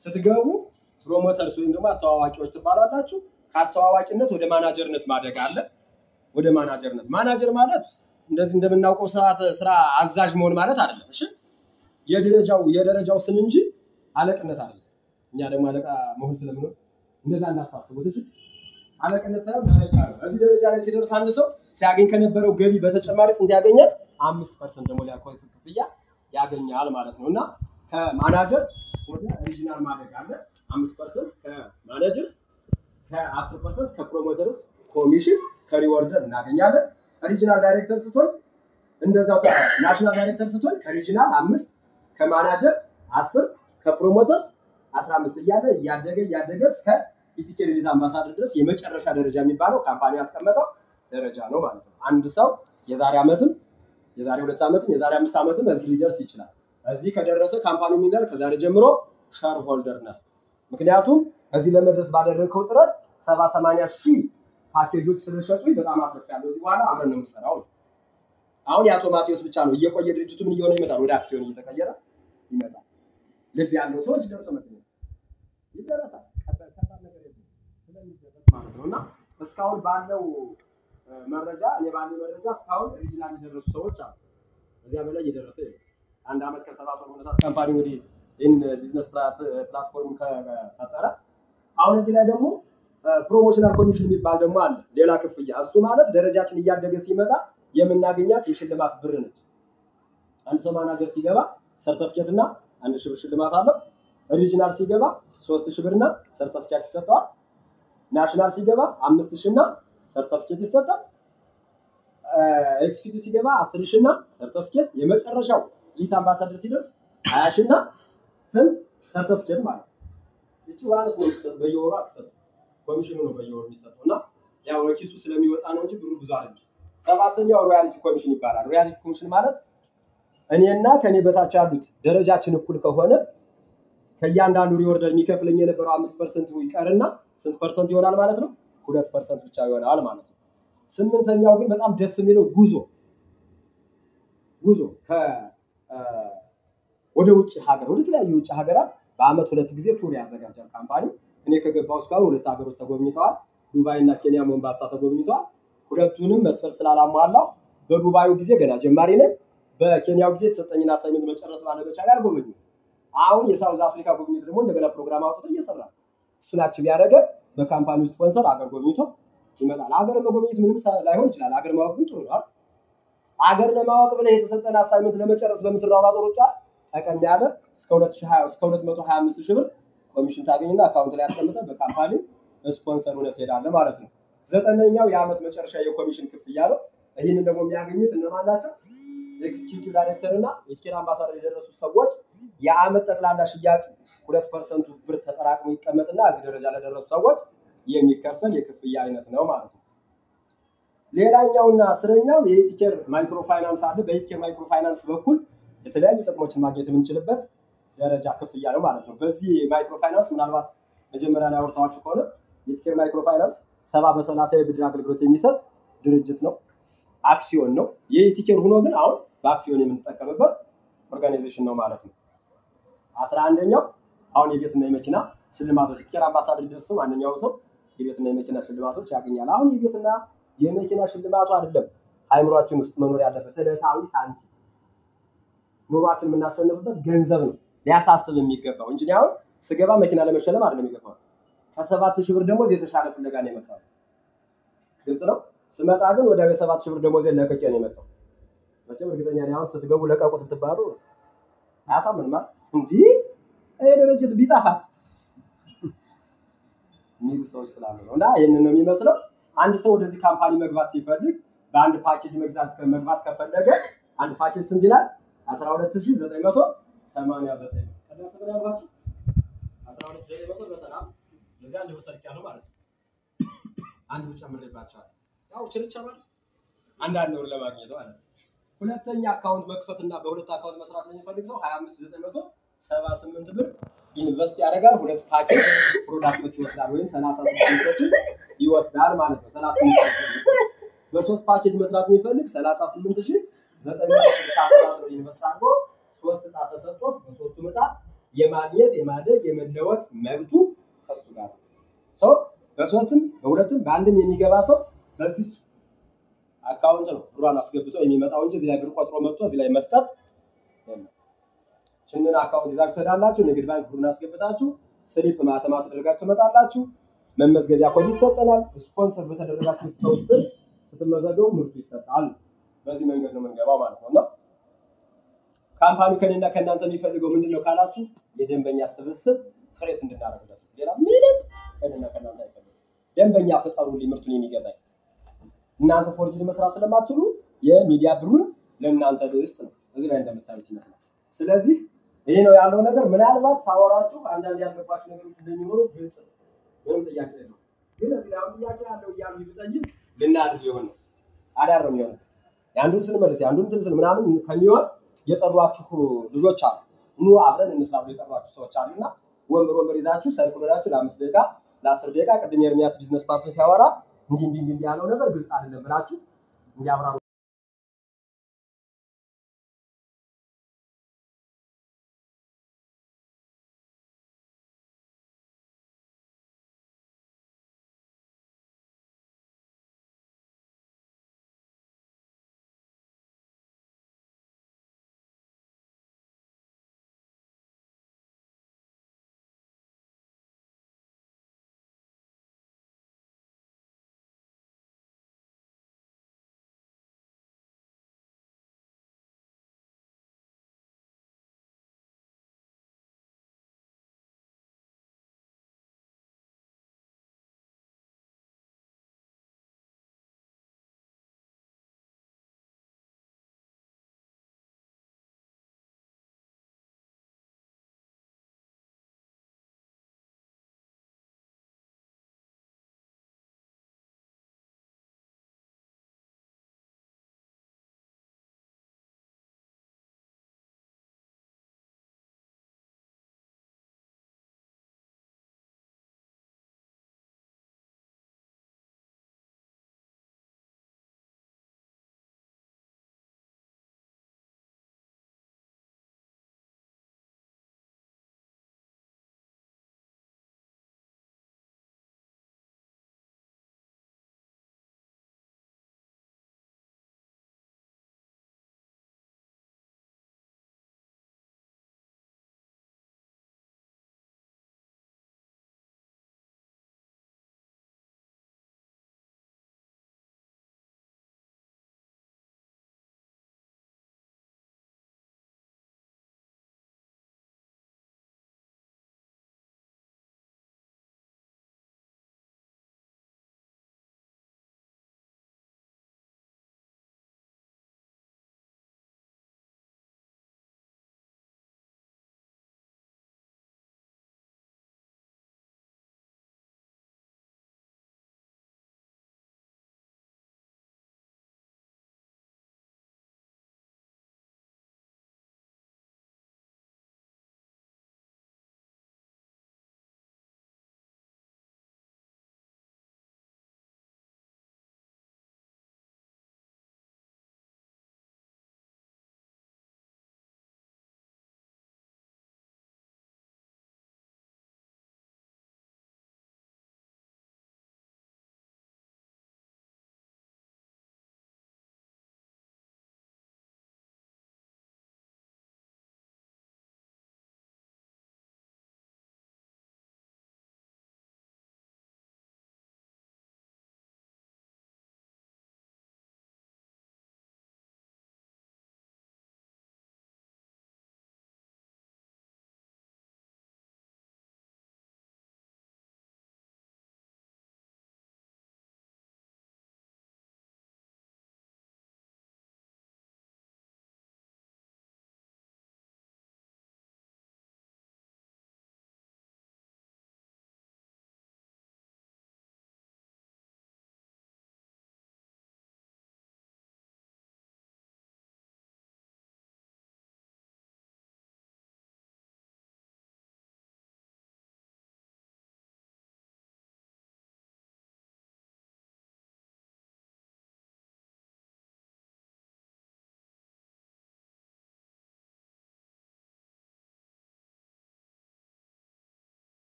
ስትገቡ ፕሮሞተርስ ወይም ደግሞ አስተዋዋቂዎች ትባላላችሁ። ከአስተዋዋቂነት ወደ ማናጀርነት ማደግ አለ። ወደ ማናጀርነት ማናጀር ማለት እንደዚህ እንደምናውቀው ሰዓት ስራ አዛዥ መሆን ማለት አይደለም። እሺ የደረጃው የደረጃው ስም እንጂ አለቅነት አይደለም። እኛ ደግሞ አለቃ መሆን ስለምንሆን እንደዛ እንዳታስቡት። እሺ አለቅነት ሳይሆን ደረጃ ነው። እዚህ ደረጃ ላይ ሲደርስ አንድ ሰው ሲያገኝ ከነበረው ገቢ በተጨማሪ ስንት ያገኛል? አምስት ፐርሰንት ደግሞ ሊያኮይ ክፍያ ያገኛል ማለት ነው እና ከማናጀር ወደ ሪጂናል ማደግ አለ። አምስት ፐርሰንት ከማናጀርስ ከአስር ፐርሰንት ከፕሮሞተርስ ኮሚሽን ከሪወርደር እናገኛለን። ሪጂናል ዳይሬክተር ስትሆን እንደዛው ናሽናል ዳይሬክተር ስትሆን ከሪጂናል አምስት ከማናጀር አስር ከፕሮሞተርስ አስራ አምስት እያለ እያደገ እያደገ እስከ ኢቲኬ ሪሊዝ አምባሳደር ድረስ የመጨረሻ ደረጃ የሚባለው ካምፓኒ ያስቀመጠው ደረጃ ነው ማለት ነው። አንድ ሰው የዛሬ ዓመትም የዛሬ ሁለት ዓመትም የዛሬ አምስት ዓመትም እዚህ ሊደርስ ይችላል። እዚህ ከደረሰ ካምፓኒ የሚላል ከዛሬ ጀምሮ ሸር ሆልደር ነህ። ምክንያቱም እዚህ ለመድረስ ባደረግከው ጥረት ሰባ ሰማንያ ሺህ ፓኬጆች ስለሸጡኝ በጣም አትርፌያለሁ። እዚህ በኋላ አብረን ነው የምንሰራው። አሁን የአቶ ማቴዎስ ብቻ ነው እየቆየ ድርጅቱ ምን እየሆነ ይመጣል? ወደ አክሲዮን እየተቀየረ ይመጣል። ልብ ያለው ሰዎች ደርሶ መገኘት ይደረሳል። ከባድ ነገር የለም ስለሚደረስ ማለት ነው እና እስካሁን ባለው መረጃ እኔ ባለው መረጃ እስካሁን ሪጂናል የደረሱ ሰዎች አሉ። እዚያ በላይ እየደረሰ የለም። አንድ ዓመት ከሰባት ወር ሆኖታል ካምፓኒ እንግዲህ ይህን ቢዝነስ ፕላትፎርም ከፈጠረ አሁን እዚህ ላይ ደግሞ ፕሮሞሽናል ኮሚሽን የሚባል ደግሞ አለ፣ ሌላ ክፍያ። እሱ ማለት ደረጃችን እያደገ ሲመጣ የምናገኛት የሽልማት ብር ነች። አንድ ሰው ማናጀር ሲገባ ሰርተፍኬት እና አንድ ሺህ ብር ሽልማት አለው። ሪጂናል ሲገባ ሶስት ሺህ ብርና ሰርተፍኬት ይሰጠዋል። ናሽናል ሲገባ አምስት ሺህ እና ሰርተፍኬት ይሰጣል። ኤክስኪዩቲቭ ሲገባ አስር ሺህ እና ሰርተፍኬት፣ የመጨረሻው ሊት አምባሳደር ሲደርስ ሀያ ሺህ እና ስንት ሰርተፍኬት ማለት ነው። ይቺ ዋነስ ነው የሚሰጥ በየወሩ አትሰጥም። ኮሚሽኑ ነው በየወሩ የሚሰጠው እና ያው ኪሱ ስለሚወጣ ነው እንጂ ብሩ ብዙ አይደለም። ሰባተኛው ሮያሊቲ ኮሚሽን ይባላል። ሮያሊቲ ኮሚሽን ማለት እኔና ከኔ በታች ያሉት ደረጃችን እኩል ከሆነ ከእያንዳንዱ ሪወርደር የሚከፍለኝ የነበረው አምስት ፐርሰንት ይቀርና ስንት ፐርሰንት ይሆናል ማለት ነው? ሁለት ፐርሰንት ብቻ ይሆናል ማለት ነው። ስምንተኛው ግን በጣም ደስ የሚለው ጉዞ ጉዞ ወደ ውጭ ሀገር ወደ ተለያዩ የውጭ ሀገራት በአመት ሁለት ጊዜ ቱር ያዘጋጃል ካምፓኒ። እኔ ከገባሁ እስካሁን ሁለት ሀገሮች ተጎብኝተዋል። ዱባይ እና ኬንያ ሞምባሳ ተጎብኝተዋል። ሁለቱንም መስፈርት ስላላሟላው በዱባዩ ጊዜ ገና ጀማሪ ነኝ። በኬንያው ጊዜ የተሰጠኝን አሳይመንት መጨረስ ባለመቻል አልጎበኙም። አሁን የሳውዝ አፍሪካ ጉብኝት ደግሞ እንደገና ፕሮግራም አውጥቶ እየሰራ ነው። እሱን አችብ ያደረገ በካምፓኒው ስፖንሰር አገር ጎብኝቶ ይመጣል። አገር መጎብኘት ምንም ላይሆን ይችላል። አገር ማወቅ ግን ጥሩ ነው። አገር ለማወቅ ብለህ የተሰጠን አሳይመንት ለመጨረስ በምትሯሯጥ ሩጫ ጠቀም ያለ እስከ 2020 እስከ 225 ሺህ ብር ኮሚሽን ታገኝና አካውንት ላይ ያስቀምጠህ በካምፓኒ ስፖንሰር ሆነህ ትሄዳለህ ማለት ነው። ዘጠነኛው የዓመት መጨረሻ የኮሚሽን ክፍያ ነው። ይህንን ደግሞ የሚያገኙት እነማን ናቸው? ኤክስኪዩቲቭ ዳይሬክተር እና የቲኬት አምባሳደር የደረሱ ሰዎች የዓመት ጠቅላላ ሽያጩ ሁለት ፐርሰንቱ ብር ተጠራቅሞ ይቀመጥና እዚህ ደረጃ ለደረሱ ሰዎች የሚከፈል የክፍያ አይነት ነው ማለት ነው። ሌላኛውና አስረኛው የኢቲኬር ማይክሮ ፋይናንስ አለ። በኢቲኬር ማይክሮ ፋይናንስ በኩል የተለያዩ ጥቅሞችን ማግኘት የምንችልበት ደረጃ ክፍያ ነው ማለት ነው። በዚህ ማይክሮ ፋይናንስ ምናልባት መጀመሪያ ላይ አውርታችሁ ከሆነ የኢቲኬር ማይክሮ ፋይናንስ ሰባ በሰላሳ የብድር አገልግሎት የሚሰጥ ድርጅት ነው። አክሲዮን ነው። የኢቲኬር ሆኖ ግን አሁን በአክሲዮን የምንጠቀምበት ኦርጋናይዜሽን ነው ማለት ነው። አስራ አንደኛው አሁን የቤትና የመኪና ሽልማቶች ኢቲኬር አምባሳደር ደርስ ማንኛውም ሰው የቤትና የመኪና ሽልማቶች ያገኛል። አሁን የቤትና የመኪና ሽልማቱ አይደለም አይምሯችን ውስጥ መኖር ያለበት ዕለታዊ ሳንቲም ኑሯችን የምናሸንፍበት ገንዘብ ነው ሊያሳስብ የሚገባው እንጂ አሁን ስገባ መኪና ለመሸለም አይደለም የገባሁት። ከሰባት ሺህ ብር ደሞዝ የተሻለ ፍለጋ ነው የመጣው። ግልጽ ነው። ስመጣ ግን ወደ የሰባት ሺህ ብር ደሞዝ ለቅቄ ነው የመጣው። መቼም እርግጠኛ ነኝ አሁን ስትገቡ ለቀቁት ብትባሉ አያሳምንም አይደል? እንዲህ ይህ ድርጅት ቢጠፋስ የሚሉ ሰዎች ስላሉ ነው። እና ይህንን ነው የሚመስለው። አንድ ሰው ወደዚህ ካምፓኒ መግባት ሲፈልግ በአንድ ፓኬጅ መግዛት መግባት ከፈለገ አንድ ፓኬጅ ስንት ይላል? አስራ ሁለት ሺህ ዘጠኝ መቶ ሰማንያ ዘጠኝ ነው። ቀደም ስንት ነው ያልኳችሁ? አስራ ሁለት ሺህ ዘጠኝ መቶ ዘጠና ስለዚህ አንድ ብር ሰርቄያለሁ ማለት ነው። አንድ ብር ጨምሬባቸዋለሁ። ያው ችርቻሮ አንዳንድ ብር ለማግኘት ማለት ነው። ሁለተኛ አካውንት መክፈትና በሁለት አካውንት መስራት ለሚፈልግ ሰው ሀያ አምስት ዘጠኝ መቶ ሰባ ስምንት ብር ኢንቨስት ያደርጋል። ሁለት ፓኬጅ ፕሮዳክቶች ይወስዳል ወይም ሰላሳ ስምንቶችን ይወስዳል ማለት ነው። ሰላሳ ስምንት በሶስት ፓኬጅ መስራት የሚፈልግ ሰላሳ ስምንት ሺህ ዘጠኝ መቶ ስልሳ ሰባት ብር ኢንቨስት አድርጎ ሶስት እጣ ተሰጥቶት በሶስቱ እጣ የማግኘት የማደግ የመለወጥ መብቱ ከሱ ጋር ነው። ሰው በሶስትም በሁለትም በአንድም የሚገባ ሰው በዚህ አካውንት ነው ብሯን አስገብቶ የሚመጣው እንጂ እዚህ ላይ ብር ቆጥሮ መጥቶ እዚህ ላይ መስጠት የለም። ችንን አካውንት ይዛችሁ ትሄዳላችሁ። ንግድ ባንክ ብሩን አስገብታችሁ ስሊፕ ማተም አስደርጋችሁ ትመጣላችሁ። መመዝገቢያ ኮድ ይሰጠናል። ስፖንሰር በተደረጋችሁ ሰው ስር ስትመዘገቡ ምርቱ ይሰጣል። በዚህ መንገድ ነው የምንገባው ማለት ነው እና ካምፓኒው ከኔና ከእናንተ የሚፈልገው ምንድን ነው ካላችሁ የደንበኛ ስብስብ ክሬት እንድናደርግለት ነው። ሌላ ምንም ከኔና ከእናንተ አይፈልግም። ደንበኛ ፍጠሩልኝ ምርቱን የሚገዛኝ እናንተ ፎርጅን መስራት ስለማትችሉ የሚዲያ ብሩን ለእናንተ ልስጥ ነው። እዚህ ላይ እንደምታዩት ይመስላል። ስለዚህ ይህ ነው ያለው ነገር። ምናልባት ሳወራችሁ አንዳንድ ያልገባችሁ ነገሮች እንደሚኖሩ ግልጽ ነው። ምንም ጥያቄ የለው። ግን እዚህ ላይ አሁን ጥያቄ ያለው እያሉ ብጠይቅ ልናድር ሊሆን ነው አዳር ነው የሚሆነው። የአንዱን ስንመልስ የአንዱን እንትን ስን ምናምን ከሚሆን የጠሯችሁ ልጆች አሉ። ኑ አብረን እንስራ ብሎ የጠሯችሁ ሰዎች አሉና ወንበር ወንበር ይዛችሁ ሰልፍ ብላችሁ ለአምስት ደቂቃ ለአስር ደቂቃ ቅድም ኤርሚያስ ቢዝነስ ፓርቱን ሲያወራ እንዲህ እንዲህ እንዲህ ያለው ነገር ግልጽ አይደለም ብላችሁ እንዲያብራሩ